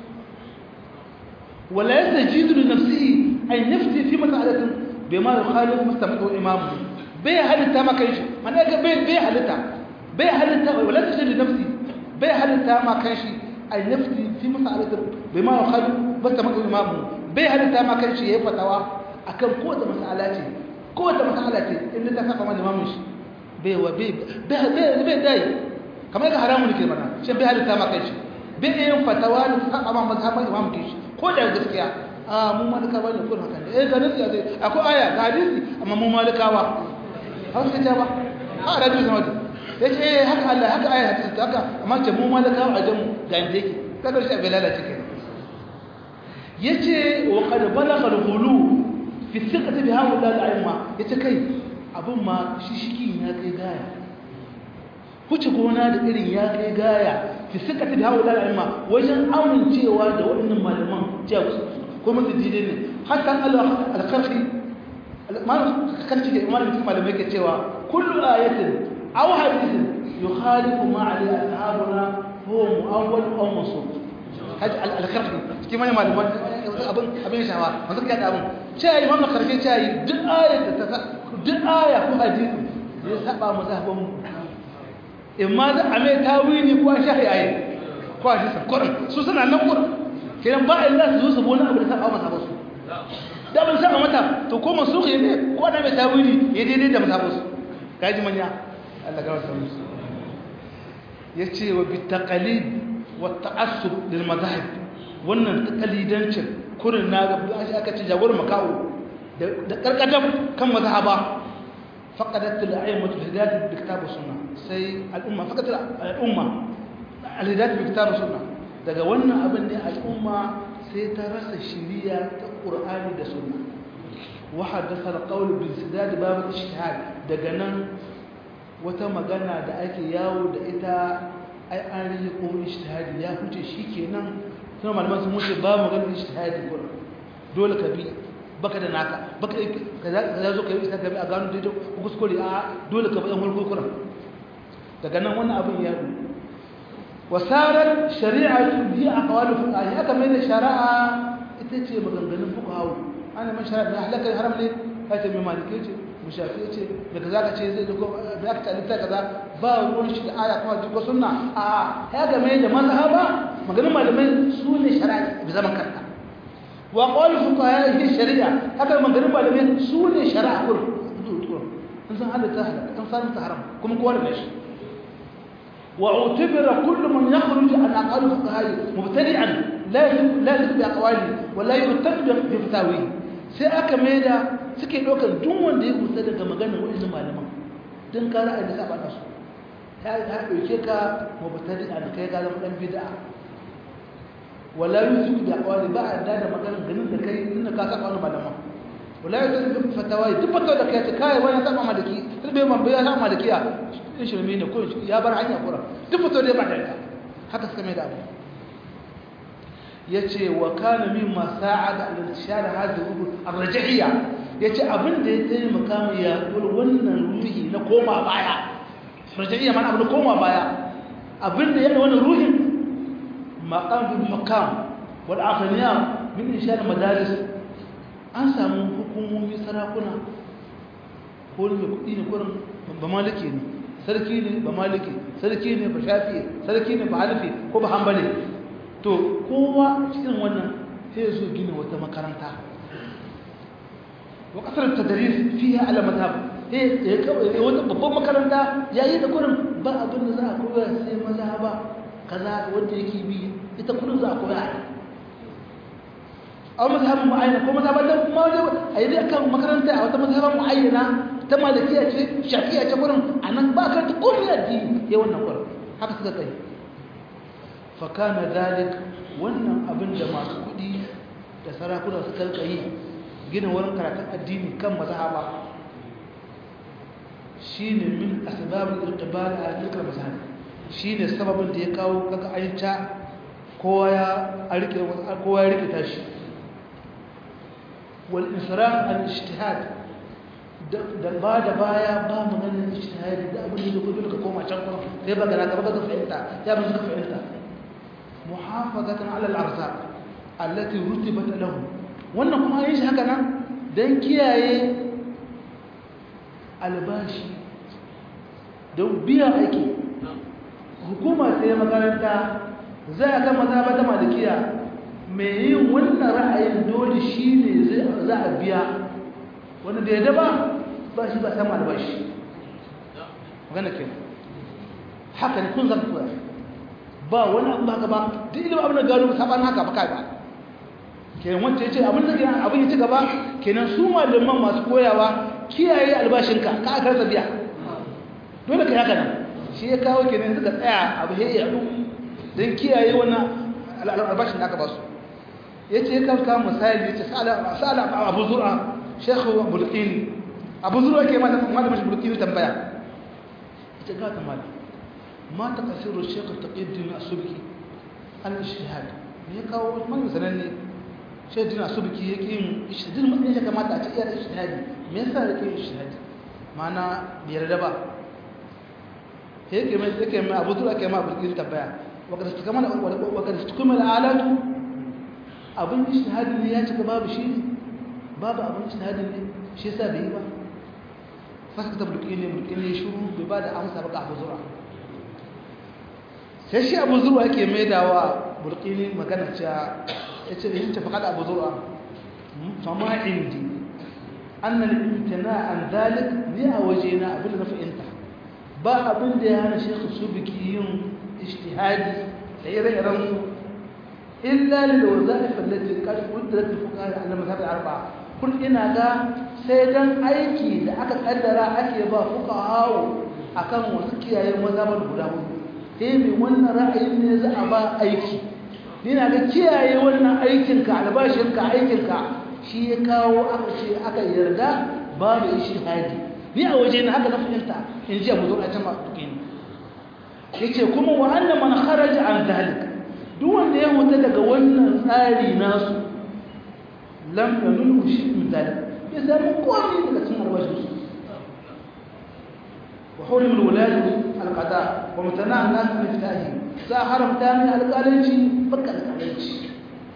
wala yastajidu li nafsihi an yafti fi mas'alatin bima yukhalif mustamidu imam bai halitta maka shi mana ga bai bai halitta bai halitta wala tajidu li nafsi bai halitta maka shi an yafti fi mas'alatin bima yukhalif mustamidu imam bai halitta maka shi yayi fatawa akan kowace mas'ala ce kowace mas'ala ce in ta saba ma limamin shi bai wa bai bai bai dai kamar ga haramun ke mana shi bai halitta ma kai shi bai yin fatawa da ta saba ma mazhabin imam ke shi ko da gaskiya a mu malikawa ne kun haka ne eh ga nasi sai akwai aya ga hadisi amma mu malikawa haka ce ba a da duk sama ya ce eh haka Allah haka aya hadisi haka amma ce mu malikawa a jamu ga inda yake kaga shi bai lalace kenan yace wa qad balagha al-ghulu fi thiqati bi haula al-a'imma yace kai abun ma shishiki ya kai gaya huce gona da irin ya kai gaya fi thiqati bi haula al-a'imma wajen amincewa da waɗannan malaman cewa ko musu dide ne hatta Allah al-qarfi malam kan cike malam malamai ke cewa kullu ayatin aw hadithin yukhalifu ma alayhi ashabuna huwa mu'awwal aw mansub haji al-karfi cikin wani malaman abin abin shawa masu kai da abin ce yi wannan karfe ce yi duk ayat da ta duk aya ko hadisi ya saba mazhabin mu in ma za a mai tawili ko a shahi ayi ko a hadisi kurin su suna nan kurin kiran ba illa su zo su bona abu da saba mazhabin su da ban saba mata to ko masu ne ko na mai tawili ya daidai da mazhabin su kaji manya Allah ga wasu musu yace wa bitaqalid والتعصب للمذاهب wannan takalidancin kurin na ga aka ce jagor makawo da karkadam kan mazhaba faqadat al-a'immatu hidayat bi kitab sunna sai al-umma faqat al-umma al-hidayat bi kitab sunna daga wannan abin ne al-umma sai ta rasa shiriya ta qur'ani da sunna wa hadatha al-qawl bil sidad bab al-ijtihad daga nan wata magana da ake yawo da ita ai an rage ko ijtihadi ya huce shikenan kuma malaman sun wuce ba mu ganin ijtihadi ko dole ka bi baka da naka baka kaza kaza zo kai ijtihadi bi a gano daidai ko kuskure a dole ka bi an hulko kuran daga nan wannan abin ya ru wasarar shari'atu bi aqwalu fuqaha haka mai da shari'a ita ce maganganun fuqaha ana man shari'a da halaka haram ne kace mai malike ce mushafi ce da kaza ka ce zai duko da aka talita kaza ba ruwan shi da aya kuma duko sunna a ya game da mazhaba maganin malamai su ne shari'a da zaman kanta wa qawl fuqaha hi shari'a haka maganin malamai su ne shari'a kur in san halatta halaka in san ta haram kuma kowa da shi wa utibira kullu man yakhruj an aqwal fuqaha mubtadi'an la la yusbi aqwali wa la yurtad bi fatawi sai aka maida suke ɗaukar duk wanda ya kusa daga maganar waɗansu malaman don kara a nisa ba su ta ɗauke ka mabatari a kai ka zama ɗan bida wala yi su da kawai ba a da da maganar ganin da kai inda ka saka wani malaman wala yi su fatawa duk fatawa da kai ta kai wani saba malaki sai bai man bai saba malaki ya in shirme ne ko ya bar hanya kura duk fatawa da ya ba da ita haka suka mai da abu yace wa kana mimma sa'ada al-intishar hadhihi ar-raj'iyya yace abin da ya taimaka mu ya wannan ruhi na koma baya raj'iyya mana abin koma baya abin da yana wannan ruhin maqam bil hukam wal aghniya min inshar madaris an samu hukumomi sarakuna ko ne kudi ne kurin ba maliki ne sarki ne ba maliki sarki ne ba shafi sarki ne ba hanafi ko ba hanbali to kowa cikin wannan sai zo gina wata makaranta wa kasar tadris fiha ala madhhab eh wata babban makaranta yayi da kurin ba abin da za a koya sai mazhaba kaza wanda yake bi ita kurin za a koya a mazhabin mu'ayyana ko mazhaban da kuma a yi kan makaranta a wata mazhaban mu'ayyana ta malikiya ce shafiya ce kurin anan ba ka ta komai addini ya wannan kurin haka suka kai fakana dalik wannan abin da masu kudi da sarakuna suka yi gina wurin karatun addini kan mazhaba shine min asbabul irtibal a tilkal mazhab shine sababin da ya kawo kaga ayyuka kowa ya rike kowa ya rike tashi wal israf al ijtihad da ba da baya ba mu ganin ijtihadi da abin da dole ka koma can kuma sai ba ga ka ba ka fahimta ya ba ka fahimta محافظة على الأرزاق التي رتبت له wannan kuma yin shi haka nan don kiyaye albashi don biyan aiki hukuma sai makaranta za a kan maza ta malikiya mai yin wannan ra'ayin dole shi ne za a biya wani bai da ba ba shi ba samu albashi magana ke haka ne kun zaka koya ba wani abu haka ba duk ilimin abin da gano saban haka ba kai ba kenan wanda ya ce abin da kenan abin ya ci gaba kenan su malaman masu koyawa kiyaye albashinka ka aka rasa biya dole ka yi haka nan shi ya kawo kenan suka tsaya abu ya yadu don kiyaye wannan albashin da aka ba su ya ce ya kawo misali ya ce sa'ala abu zura shekhu bulkini abu zura ke mata mashi bulkini tambaya ya ce ga kamar ma ta kasiru shekhu ta ƙiddin a subki an shahada me ya kawo man sananne shaidin a subki ya ƙi yin ishadin matsayin ya kamata a ce iya da ishahadi me yasa ya ƙi yin ishahadi mana biyar da ba yake mai yake mai abu zuwa ke ma bulkin tabbaya wakar su kamar wakar su kuma alatu abin ijtihadin ne ya cika babu shi ne babu abin ijtihadin ne shi yasa bai yi ba fasa ta bulkin ne bulkin ne shuru bai ba da amsa ba ga abu zuwa sai shi abu zuwa yake mai dawa bulkin magana cewa ya ce yin tafi kada abu zuwa fama indi annal imtina an zalik ni a wajena abin da na fahimta ba abin da ya hana shekhu su biki yin ishtihadi da ire-iren su illa da wazaif allati qad qudrat fuqaha ala mazhab al-arba'a kun ina ga sai dan aiki da aka kaddara ake ba fuqaha akan wasu kiyaye mazhabar guda hudu sai mai wannan ra'ayin ne za a ba aiki ina ga kiyaye wannan aikin ka albashin ka aikin ka shi ya kawo aka ce aka yarda babu ishtihadi ni a waje na haka na fahimta in ji abu zuwa can matuƙin ya ce kuma wa annan man kharaja an dalik duk wanda ya huta daga wannan tsari nasu lam ya nuna shi min dalik ya samu komi daga cin albashinsu wa hurim alwaladu alqada wa mutana an-nas min fitahi za a haramta min alƙalanci baka alƙalanci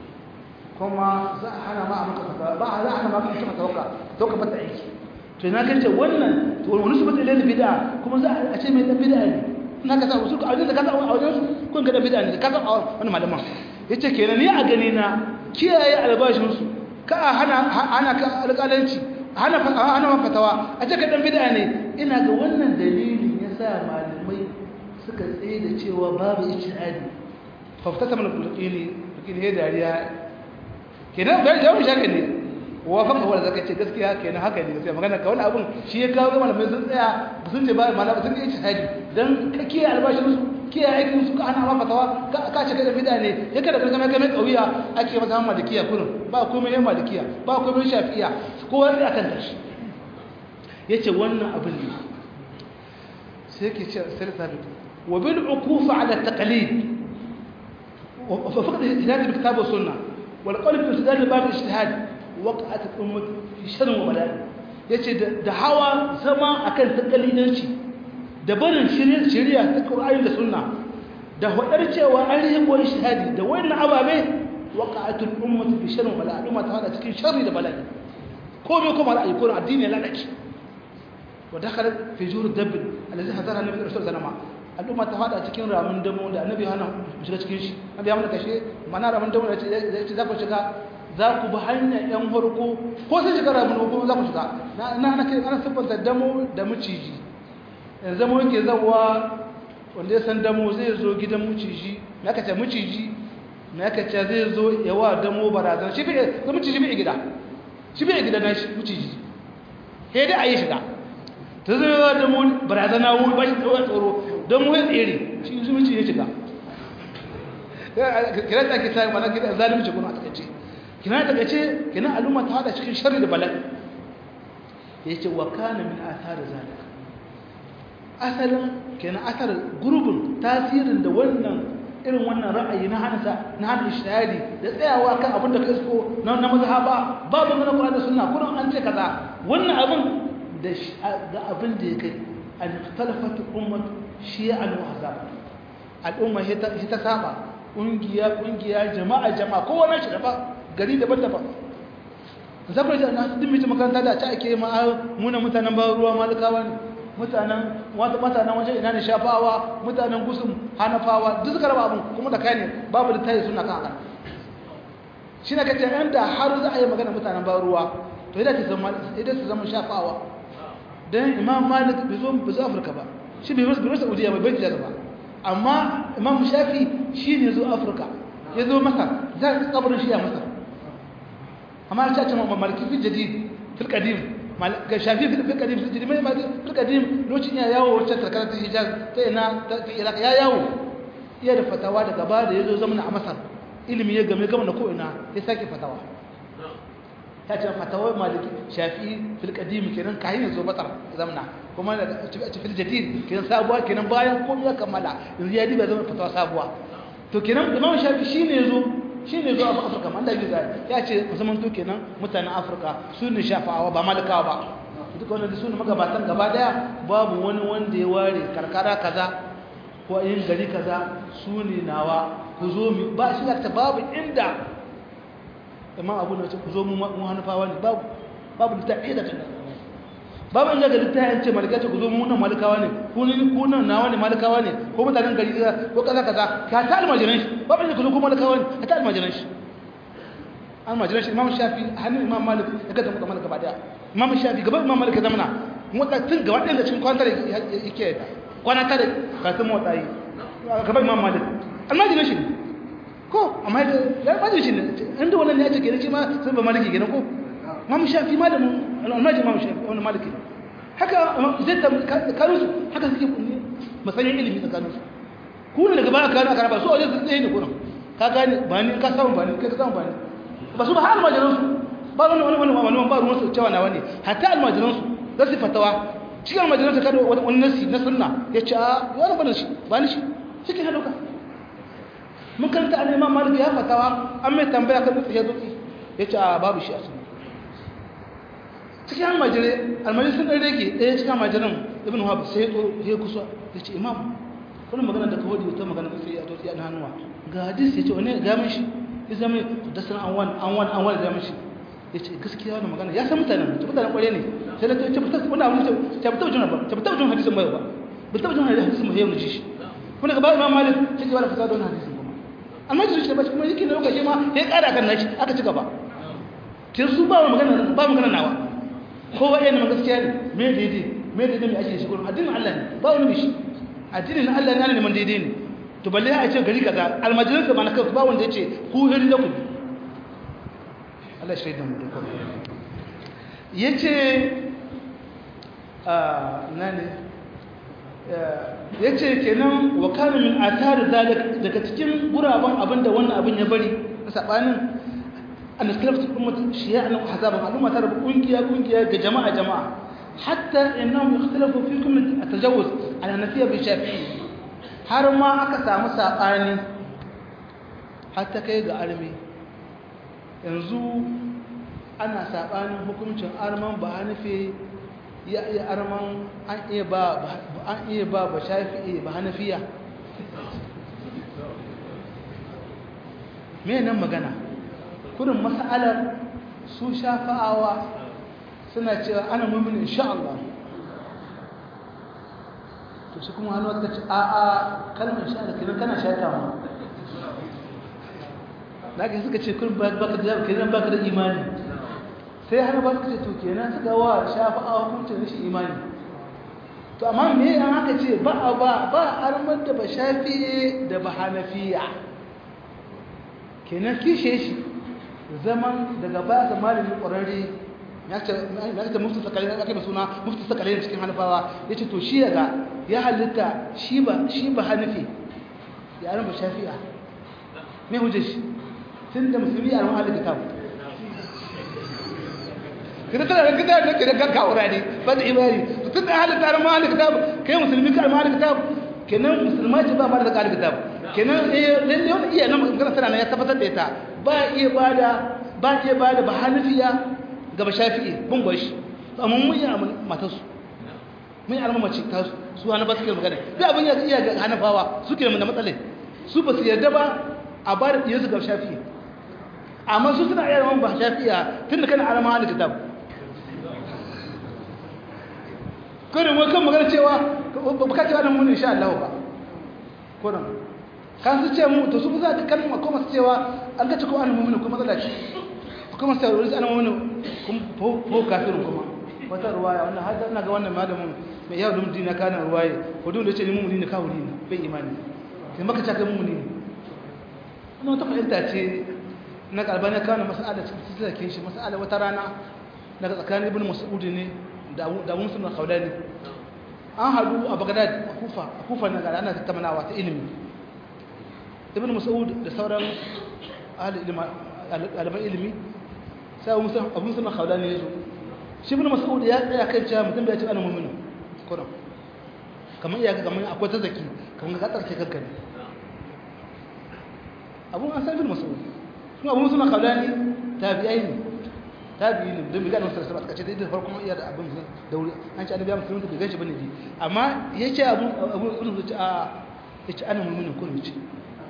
kuma za a hana ma a maka fata ba a za a hana ma ka tawaka tawaka bata aiki to ina kace wannan to wani su bata lil bid'a kuma za a ce mai dan bid'a ne ina ka sa usul ka aure da ka sa a wajen su kun ga dan bid'a ne ka sa wani malaman yace kenan ni a gani na kiyaye albashin su ka hana hana ka alƙalanci hana hana fatawa a ce ka dan bid'a ne ina ga wannan dalilin yasa malamai suka tsaye da cewa babu ijtihadi fa fatata mana bulqini bulqini ya dariya kenan bai jawo shaka ne wafaka wanda zaka ce gaskiya kenan haka ne gaskiya magana ka wani abun shi ya kawo malamai sun tsaya sun ce ba malamai sun yi shahadi dan ka kiyaye albashin su kiyaye aikin su ka ana ma fatawa ka ce kada bid'a ne ya kada kuma kai mai kauya ake masa malikiya kurin ba komai yan malikiya ba komai shafi'iya kowa sai akan tashi yace wannan abin ne sai yake ce sai sabit wa bil uqufa ala taqlid wa faqad hidayat bi kitab wa sunnah wal qalb bi istidlal bab ijtihad waqa'at al-ummah fi sharr wa bala yace da hawa zama akan takalidanci da barin shari'a ta Qur'ani da Sunna da hudar cewa an yi ko ijtihadi da wannan ababe waqa'at al-ummah fi sharr wa bala al'umma ta hada cikin sharri da bala'i ko me kuma ra'ayi ko addini ya lalace wa dakhalat fi jur dabb alladhi hadara nabi sallallahu alaihi wasallam al'umma ta hada cikin ramin damo da annabi hana shiga cikin shi annabi ya mana kashe mana ramin damo da ce za ku shiga za ku bi hanyar ‘yan harko ko sun shiga rabin ko za ku shiga na na kai ana siffanta damo da maciji yanzu zama yake zawa wanda ya san damo zai zo gidan maciji na kace maciji na kace zai zo yawa damo barazana shi bai ga maciji bai gida shi bai gida na shi maciji sai dai a yi shiga ta zai yawa damo barazana wuri ba shi tsawon tsoro damo ya tsere shi su maciji ya shiga kira ta ke sa mana gida zalimci kuna a takaice kina daga ce kina al'umma ta hada cikin sharri da bala'i yace wa kana min athar zalika asalin kina athar gurbin tasirin da wannan irin wannan ra'ayi na hanasa na hana ishtihadi da tsayawa kan abin da kasko na na mazhaba babu mana Qur'ani da sunna kullum an ce kaza wannan abin da da abin da yake an ikhtalafat ummat shi'an wa ahzab al'umma hita hita saba kungiya kungiya jama'a jama'a kowa na shi daban gari daban-daban zabar da na duk mutum makaranta da ta ake ma muna mutanen ba ruwa malikawa ne mutanen wata mutanen wajen ina ne shafawa mutanen gusum hanafawa duk suka raba abin kuma da kai ne babu da tayi suna kan haka shi ne kace yan da har za a yi magana mutanen ba ruwa to idan ta zama idan su zama shafawa dan imam malik bai zo bai zo afirka ba shi bai zo bai saudiya bai bai ba amma imam shafi shi ne zo afirka ya zo masa za ka kabarin shi a masa amma ta ce maliki fi jadid fil qadim ga shafi fil qadim fil jadid mai fil qadim lokacin ya yawo wacce karkara ta hijaz ta ina ta iraq ya yawo iya da fatawa daga ba da yazo zamana a masar ilimi ya game gama na ko ina ya sake fatawa ta ce fatawar maliki shafi fil qadim kenan kayan yazo masar zamana kuma da fil jadid kenan sabuwa kenan bayan komai ya kammala yanzu ya diba zama fatawa sabuwa to kenan imam shafi shine yazo shine zo a afirka man da biza ya ce musamman to kenan mutanen afirka su ne shafawa ba malikawa ba duk wannan su ne magabatan gaba daya babu wani wanda ya ware karkara kaza ko yin gari kaza su ne nawa ku zo mu ba shi ta babu inda imam abu ne ku zo mu mu hanufawa ne babu babu ta ida ta babu inda gari ta yace malika ce ku zo mu nan malikawa ne ku ne ku nan nawa ne malikawa ne ko mutanen gari ko kaza kaza ka ta almajiran shi babu inda ku zo ku malikawa ne ka ta almajiran shi almajiran shi imam shafi hannun imam malik ya ga da malik gaba daya imam shafi gaba imam malik ya zamana motsa tun gaba ɗaya da cikin kwantar yake kwana tare kafin motsa yi gaba imam malik almajiran shi ne ko amma ya almajiran shi ne inda wannan ne ya ce kenan shi ma sun ba maliki kenan ko imam shafi malamin almajiran imam shafi wani maliki haka zai kanu su haka suke masanyin ilimi tsakanin su ku ne daga baya kanu aka raba su a wajen tsaye ne kunan ka gane ba ni ka samu ba ni kai ka samu ba ni ba su ba har almajiran su ba wani wani wani wani ba ruwan su cewa na wani hatta almajiran su za su fatawa cikin almajiran su kada wani nasi na sunna ya ce a wani bane shi ba ni shi shi ke haɗauka mun karanta an imam malik ya fatawa an mai tambaya kan dutse ya dutse ya ce a babu shi a sunna cikin almajirai almajirai sun ɗan rage ɗaya cikin almajiran ibn wahab sai ya kusa ya ce imam wani magana da kawai wata magana sai ya tosi na hannuwa ga hadis ya ce wani ga min shi ya zama da sana an wani an wani an wani ga min shi ya ce gaskiya wani magana ya san mutanen ta mutanen ƙware ne sai na ce fitar wani abu ne ta fitar juna ba ta fitar juna hadisin mai ba ba ta juna hadisin mai yau na ji shi kuma gaba imam malik ta ce wani fasa da wani hadisin kuma amma ji shi ba kuma yake na lokaci ma ya ƙara kan nashi aka ci gaba ke su ba magana ba magana nawa kowa yana gaskiya ne me daidai me daidai mai ake shi gurin addinin Allah ne ba wani bishi addinin Allah ne ana neman daidai ne to balle a ce gari kaza almajirin ka ba na kansu ba wanda ya ce ku hiri da ku Allah shi da mu da kuma ya ce na ne ya ce kenan wa kana min athar zalik daga cikin guraben abinda wannan abin ya bari sabanin أن اختلفت الأمة شيعا وحزابا الأمة ترى كونكيا كونكيا جماعة جماعة حتى إنهم يختلفوا فيكم التجوز على نفيه بالشافعي har ma aka samu saɓani hatta kai ga armi yanzu ana saɓanin hukuncin arman ba hanafi ya iya arman an iya ba an iya ba ba shafi'i ba hanafiya me nan magana kudin mas'alar su shafa'awa suna cewa ana mumin insha Allah to shi kuma hannu ta ce a a kalmar insha Allah kiran kana shata ma daga suka ce kun baka da kiran baka da imani sai har ba suka ce to kenan suka wa shafa'awa hukuncin rashin imani to amma me an aka ce ba a ba ba armar da ba shafi'e da ba hanafiya kenan kishe shi zaman daga baya ga malamin ƙwararre ya ce mufti sakalin ake da suna mufti sakalin cikin hanafawa ya ce to shi yaga ya halitta shi ba shi ba hanafi ya ba shafi'a mai hujjar shi tun da musulmi a ramar kitab kada tana da kitab da kira kan kawura ne ba da imani tun da halitta a ramar kitab kai musulmi ka ramar kitab kenan musulma ce ba ba da kalin kitab kenan eh lalle wani iya nan magana sana ya tabbatar da ita ba iya bada ba iya bada ba hanafiya ga ba shafi'i bin gwashi amma mun yi amma matar su mun yi alama mace ta su hana ba suke magana da abin ya iya ga hanafawa suke da matsalai su ba su yarda ba a ba da diyarsu ga shafi'i amma su suna iya ba shafi'a tun da kana alama halin kitab kodin wai kan magana cewa ba ka cewa nan mun insha Allah ba kodin kan su ce mu to su za ta kalma ko masu cewa an ga cikin an mummuni ko matsala ce kuma sai wani ana wani ko kafirin kuma wata ruwaya wannan har ina ga wannan malamin mai yau da mudina kana ruwaye ko dole ce ni mu ne kawuri ne bai imani sai maka ta kai mu ne kuma wata fahimta ce na kalbani ya kawo mas'ala cikin tsake shi mas'ala wata rana daga tsakanin ibn mas'ud ne da da Musa bin Khawlani an hadu a Baghdad a Kufa a Kufa na ga ana tattaunawa ta ilimi ibn mas'ud da sauran ahli ilimi ɗaliban ilimi sai abu musa na khawlani ya zo shi ibn mas'ud ya tsaya kan cewa mutum bai ce ana mu'minu kuran kamar iya ga kamar akwai ta zaki kamar ga tsarki kanka ne abu an san ibn mas'ud kuma abu musa na khawlani tabi'ai ne tabi'i ne don bigan wasu sabata kace da farkon iya da abin da wuri an ce annabi musulmi bai gashi bane ji amma yace abu abu ibn ce a yace ana mu'minu kuran ce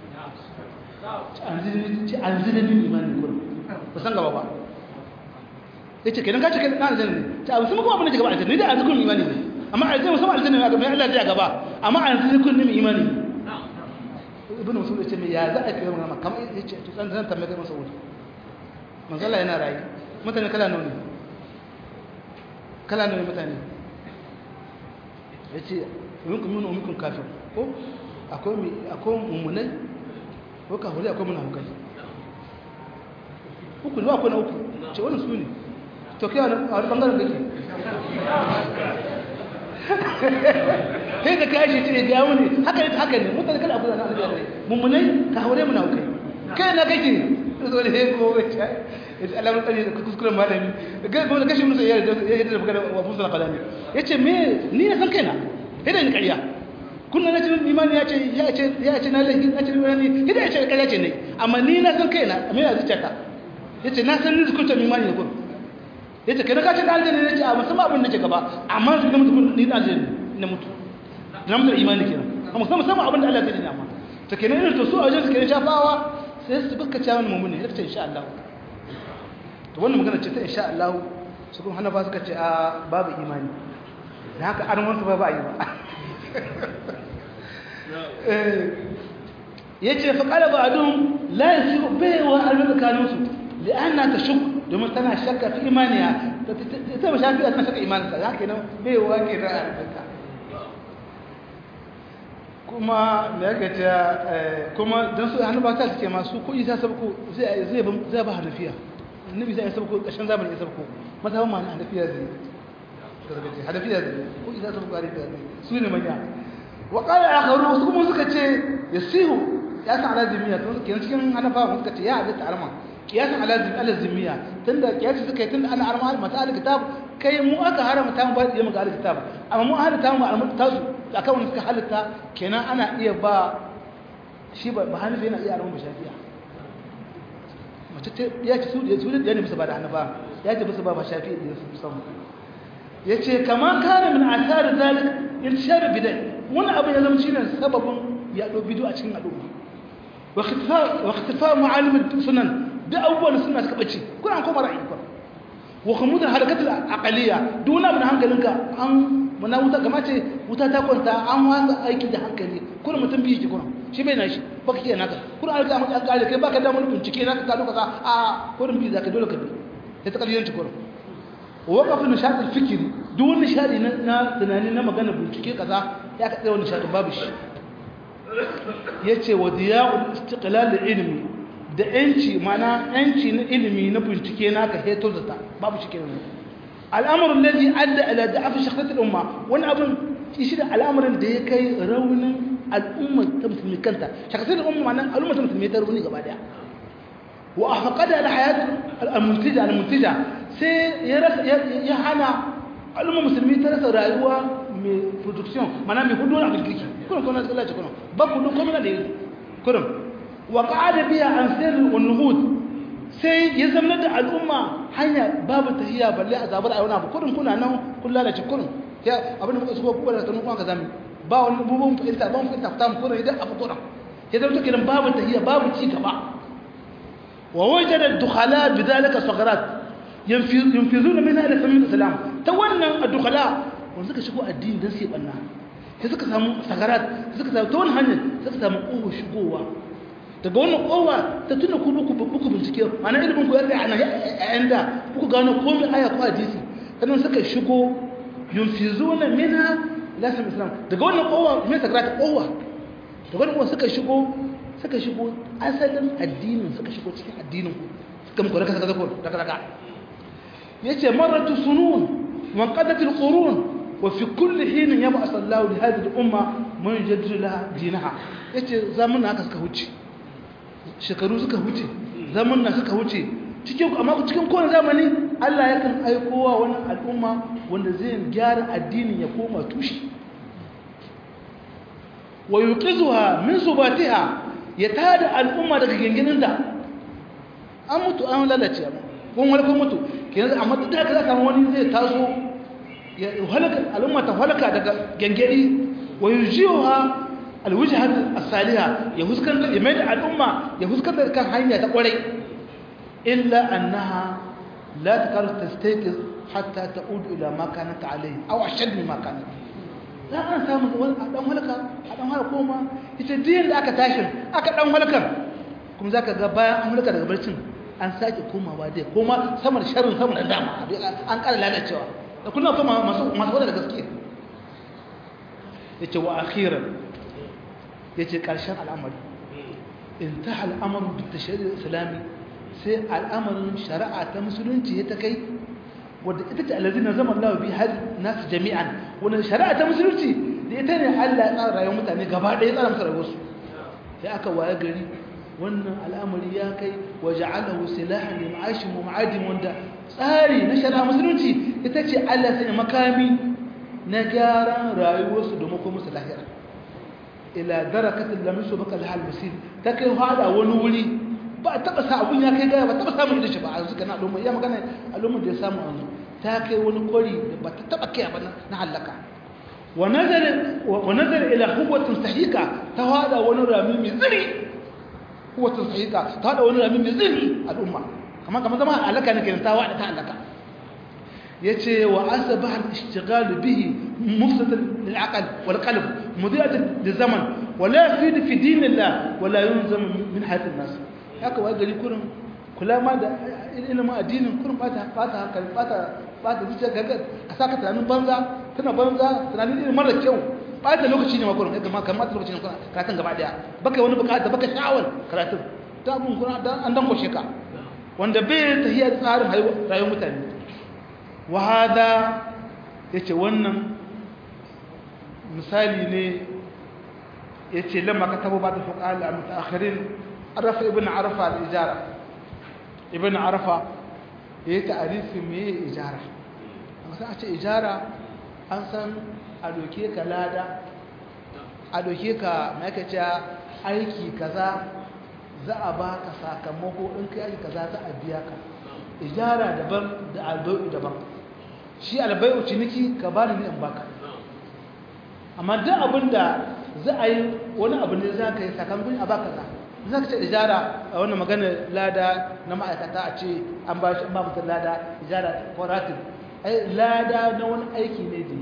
an zini min imanin kurin ba san gaba ba ya ce kenan kace na aljanna ne ta abu sun kuma abin da gaba aljanna ni da an zikun imani ne amma aljanna musamman aljanna ne mai Allah ya gaba amma an zikun min imani ibn musul ya ce me ya za a kai magana kamar ya ce to dan zan tambaye masa wuce manzo Allah yana rayi mutane kala nawa ne kala nawa mutane yace minkum min minkum kafir ko akwai akwai mummunai ko kafiri akwai munafukai uku ne akwai na uku ce wannan su ne to kai wani a wani bangaren da ke kai da kashi ce ga yawo ne haka ne haka ne mutane kada abu da na abu da mummunai kafirai munafukai kai na kake zo da ko wace alamun tsari da kuskuren malami ga kuma kashi musu ya yi da magana wa fusa kalami yace me ni na san kaina idan ni ƙarya kunna na cikin imani ya ce ya ce ya ce na lahi na cikin wani idan ya ce ƙarya ce ne amma ni na san kaina me ya zuciya ya ce na san ni zukunta imani ne kun ya ce kai ka ce da aljanna ne ce a musamman abin da ke gaba amma su ga mutum ni da aljanna na mutu na mutu imani kenan amma musamman musamman abin da Allah ya ce amma to kenan irin to su a wajen su kenan shafawa sai su baka cewa wani mummuni ya ce insha Allah to wannan magana ce ta insha Allah su kuma hana ba suka ce a babu imani da haka an wasu ba ba yi ba ya ce faƙala ba adun layin su baiwa albarkaninsu li'anna ta shuk domin tana shakka fi imaniya ta ba shafi a tana shakka imaninsa ya ke nan baiwa ke da albarka kuma da ya gace kuma don su hannu ba ta suke masu ko isa sabko zai ba hanafiya annabi sai ya sabko ƙarshen zamani ya sabko mata ma na hanafiya zai gargaje hanafiya zai ko isa sabko hanafiya zai su ne manya wa qala akharu wasu kuma suka ce yasihu ya san alazimiya to kenan cikin hanafa suka ce ya halatta arma kiyasan alazim alazimiya tunda kiyasi suka yi tunda ana arma mata alkitab kai mu aka haramta mu ba da mu ga alkitab amma mu halatta mu almutasu akan wanda suka halatta kenan ana iya ba shi ba hanafi yana iya arma shafi'a mace ce ya ce su da su da ne musu ba da hanafa ya ce musu ba ba shafi'i da su musamman yace kaman kana min asar zalik intishar bidai wani abu ya zama shine sababin yaɗo bidu a cikin al'umma wa ikhtifa ma'alim sunan da abubuwan suna suka bace kuna an koma ra'ayi kuma wa khumud harakat al-aqliya duna min hankalinka an muna wuta gama ce wuta ta kwanta an wasa aiki da hankali kuna mutum biyu ki kuna shi bai na shi ba kake naka kuna an ga an kare kai baka da mun bincike naka ka lokaci a kurin biyu zaka dole ka bi sai ta kaliyanci kuna waqaf nishad al-fikri duk wani nishadi na tunani na magana bincike kaza ya ka tsaye wani nishadin babu shi yace wa diya'ul istiqlal ilmi da yanci mana yanci na ilimi na bincike naka heto zata babu shi kenan al'amru alladhi adda ila da'af shakhsiyat al-umma wani abun shi da al'amarin da ya kai raunin al'umma ta musulmi kanta shakhsiyat al-umma nan al'umma ta musulmi ta rauni gaba daya wa afqada al-hayat al-muntija al-muntija sai ya rasa ya hana al'umma musulmi ta rasa rayuwa mai production mana mai hudu abin kirki kuna kuna tsalla ce kuna ba ku duk kuma da yanzu kuna wa qa'ada biya an sirr wa nuhud sai ya zama da al'umma hanya babu tahiya balle a zabar a wani abu kurin kuna nan kun lalace kurin ya abin da kuka so ku da tanu kuma ka zami ba wani bubun fahimta ba mu fahimta ta mu kurin idan abu kurin ya zama take nan babu tahiya babu ci gaba wa wajada dukhala bidalika sagarat yanfizuna minha ila samin islam ta wannan adukhala wanda suka shigo addini don su yi ɓanna sai suka samu sagarat suka samu ta wani hanyar suka samu ƙoho shigowa daga wannan kowa ta tuna ku buku buku bincike ma'ana ilimin ku ya tsaya ana yayin da buku gano komai aya ko hadisi sannan suka shigo yunfizuna minha lasim islam daga wannan kowa me sakara ta kowa daga wannan kowa suka shigo suka shigo asalin addinin suka shigo cikin addinin ku suka muku raka saka daga daga yace maratu sunun wa qadat alqurun wa fi kulli hin yab'ath Allah li hadhihi al-umma man yajaddu laha dinaha yace zamanin haka suka huce shekaru suka huce zamanin suka huce cikin amma cikin kowane zamani Allah yakan aikowa wannan al'umma wanda zai gyara addinin ya koma tushe wa yuqizuha min subatiha ya tada al'umma daga genginin da an mutu an lalace amma kun wani kun mutu kenan amma duk da kaza kan wani zai taso ya halaka al'umma ta halaka daga gengedi wa yujiha alwajhat as-saliha ya huskanta ya mai da al'umma ya huskanta kan hanya ta kwarai illa annaha la taqal tastayqiz hatta ta'ud ila ma kanat alayhi aw ashad mimma kanat za a samu wani a dan halaka a dan halaka koma ita diyan da aka tashi aka dan halakar kuma zaka ga bayan an halaka daga barcin an sake komawa dai koma sama da sharrin sama da dama an ƙara lalacewa da kullum kuma masu masu wanda da gaske yace wa akhiran yace karshen al'amari intaha al'amru bit tashri' islami sai al'amarin shari'a ta musulunci ya ta kai wadda ita ce allazina zama Allah bi hal nasu jami'an wannan shari'a ta musulunci da ita ne Allah ya tsara rayuwar mutane gaba ɗaya tsara musu rayuwarsu sai aka waye gari wannan al'amari ya kai wa ja'alahu silahan li ma'ashin wa ma'adin wanda tsari na shari'a musulunci ita ce Allah sai makami na gyaran rayuwarsu domin kuma musu lahira ila darakatin lam yusbaka lahal musib ta kai hada wani wuri ba a taba sa abun ya kai gaya ba taba samun irin shi ba a zuka na al'umma ya magana al'umma da ya samu an ta kai wani kwari da ba ta taba kai ba na halaka wa nazar ila huwatin sahika ta hada wani rami mai ziri huwatin sahika ta hada wani rami mai ziri al'umma kamar kamar zama halaka ne kenan ta wada ta halaka yace wa asbah al-ishtighal bihi mufsad lil-aql wal-qalb mudiat lizaman ولا يفيد في دين الله ولا يلزم من حياة الناس haka wai gari kurin kula ma da ilimin addinin kurin bata bata hankali bata bata zuciya gaga a saka tunanin banza tana banza tunanin ilimin mara kyau bata lokaci ne ma kurin kai kamar kamar lokaci ne karatun gaba daya baka wani bukata baka sha'awar karatun ta abun kurin an dan kwashe ka wanda bai tahiya tsarin rayuwar mutane wa hada yace wannan misali ne yace lamma katabu ba da fuqal al-mutaakhirin عرف ابن عرفة الإجارة ابن عرفة هي تعريف مي إجارة مثلا أشي إجارة أنسان أدوكيك لادا أدوكيك ما يكتا aiki kaza za a baka sakamako in kai aiki kaza za a biya ka ijara daban da albayu daban shi albayu ciniki ka bani ne in baka amma duk abin da za a yi wani abu ne za ka yi sakamakon a baka za za ka ce ijara a wannan magana lada na ma'aikata a ce an ba shi ba mutum lada ijara ko ratin lada na wani aiki ne da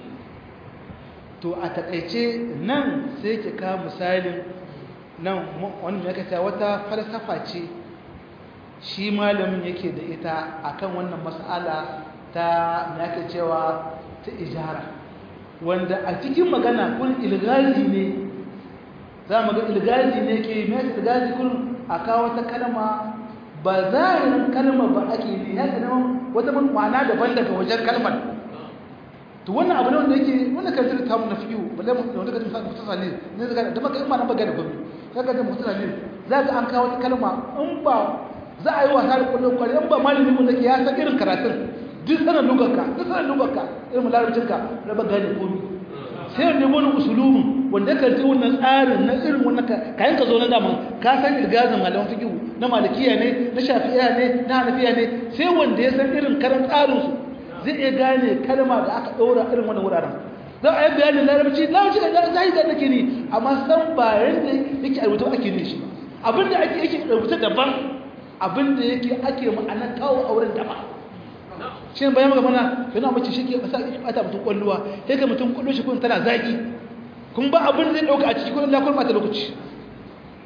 to a takaice nan sai ke ka misalin nan wani ya kata wata falsafa ce shi malamin yake da ita akan wannan mas'ala ta yake cewa ta ijara wanda a cikin magana kun ilgazi ne za mu ga ilgazi ne ke mai ilgazi kun a kawo wata kalma ba zahirin kalma ba ake ne ya zama wata ma'ana daban daga wajen kalmar to wannan abu ne wanda yake wannan kan zira tamu na fiyu balle mu da wanda kan sa mutasa ne ne zaga da maka in ma nan baga da gobe kaga da mutasa ne za ga an kawo wata kalma in ba za a yi wasa da kullum kwari in ba malami mun nake ya san irin karatun duk sanan lugarka duk sanan lugarka irin larabcinka na ba gane komai sai wanda wani usulubin wanda ka ji wannan tsarin na irin wannan kayan ka zo na dama ka san irgazin malaman fiqh na malikiya ne na shafi'iya ne na hanafiya ne sai wanda ya san irin karan tsarin su zai iya gane kalma da aka ɗora irin wannan wuraren za a yi bayanin larabci larabci da zai da nake ni amma san ba yanda yake a rubuta ake ne shi abinda ake yake rubuta daban abinda yake ake ma'anar kawo auren daban shi ne bayan mana yana mace shi ke basa ya bata mutum kwalluwa sai ka mutum kwallo shi kun tana zaki kun ba abin zai dauka a ciki kun lakon bata lokaci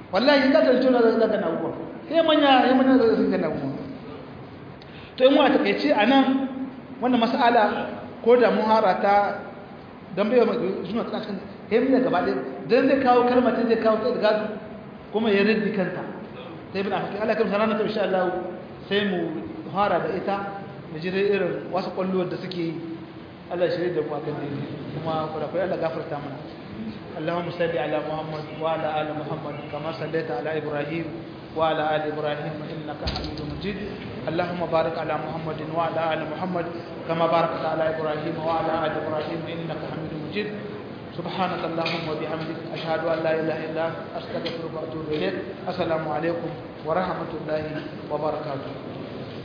wallahi ka tarce na zaka na abubuwa sai manya ya manya da suka na abubuwa to in wata kai ce anan wannan mas'ala ko da muhara ta dan bai suna ta cikin yayin gaba ɗaya dan zai kawo kalmar zai kawo ta daga kuma ya raddi kanta sai bin afaki Allah kamsa ranar insha Allah sai mu fara da ita mu ji irin wasu kwalluwar da suke yi Allah shirye da mu akan dai kuma fara kai Allah gafarta mana اللهم صل على محمد وعلى ال محمد كما صليت على ابراهيم وعلى ال ابراهيم انك حميد مجيد اللهم بارك على محمد وعلى ال محمد كما باركت على ابراهيم وعلى ال ابراهيم انك حميد مجيد سبحانك اللهم وبحمدك اشهد ان لا اله الا انت استغفرك واتوب اليك السلام عليكم ورحمه الله وبركاته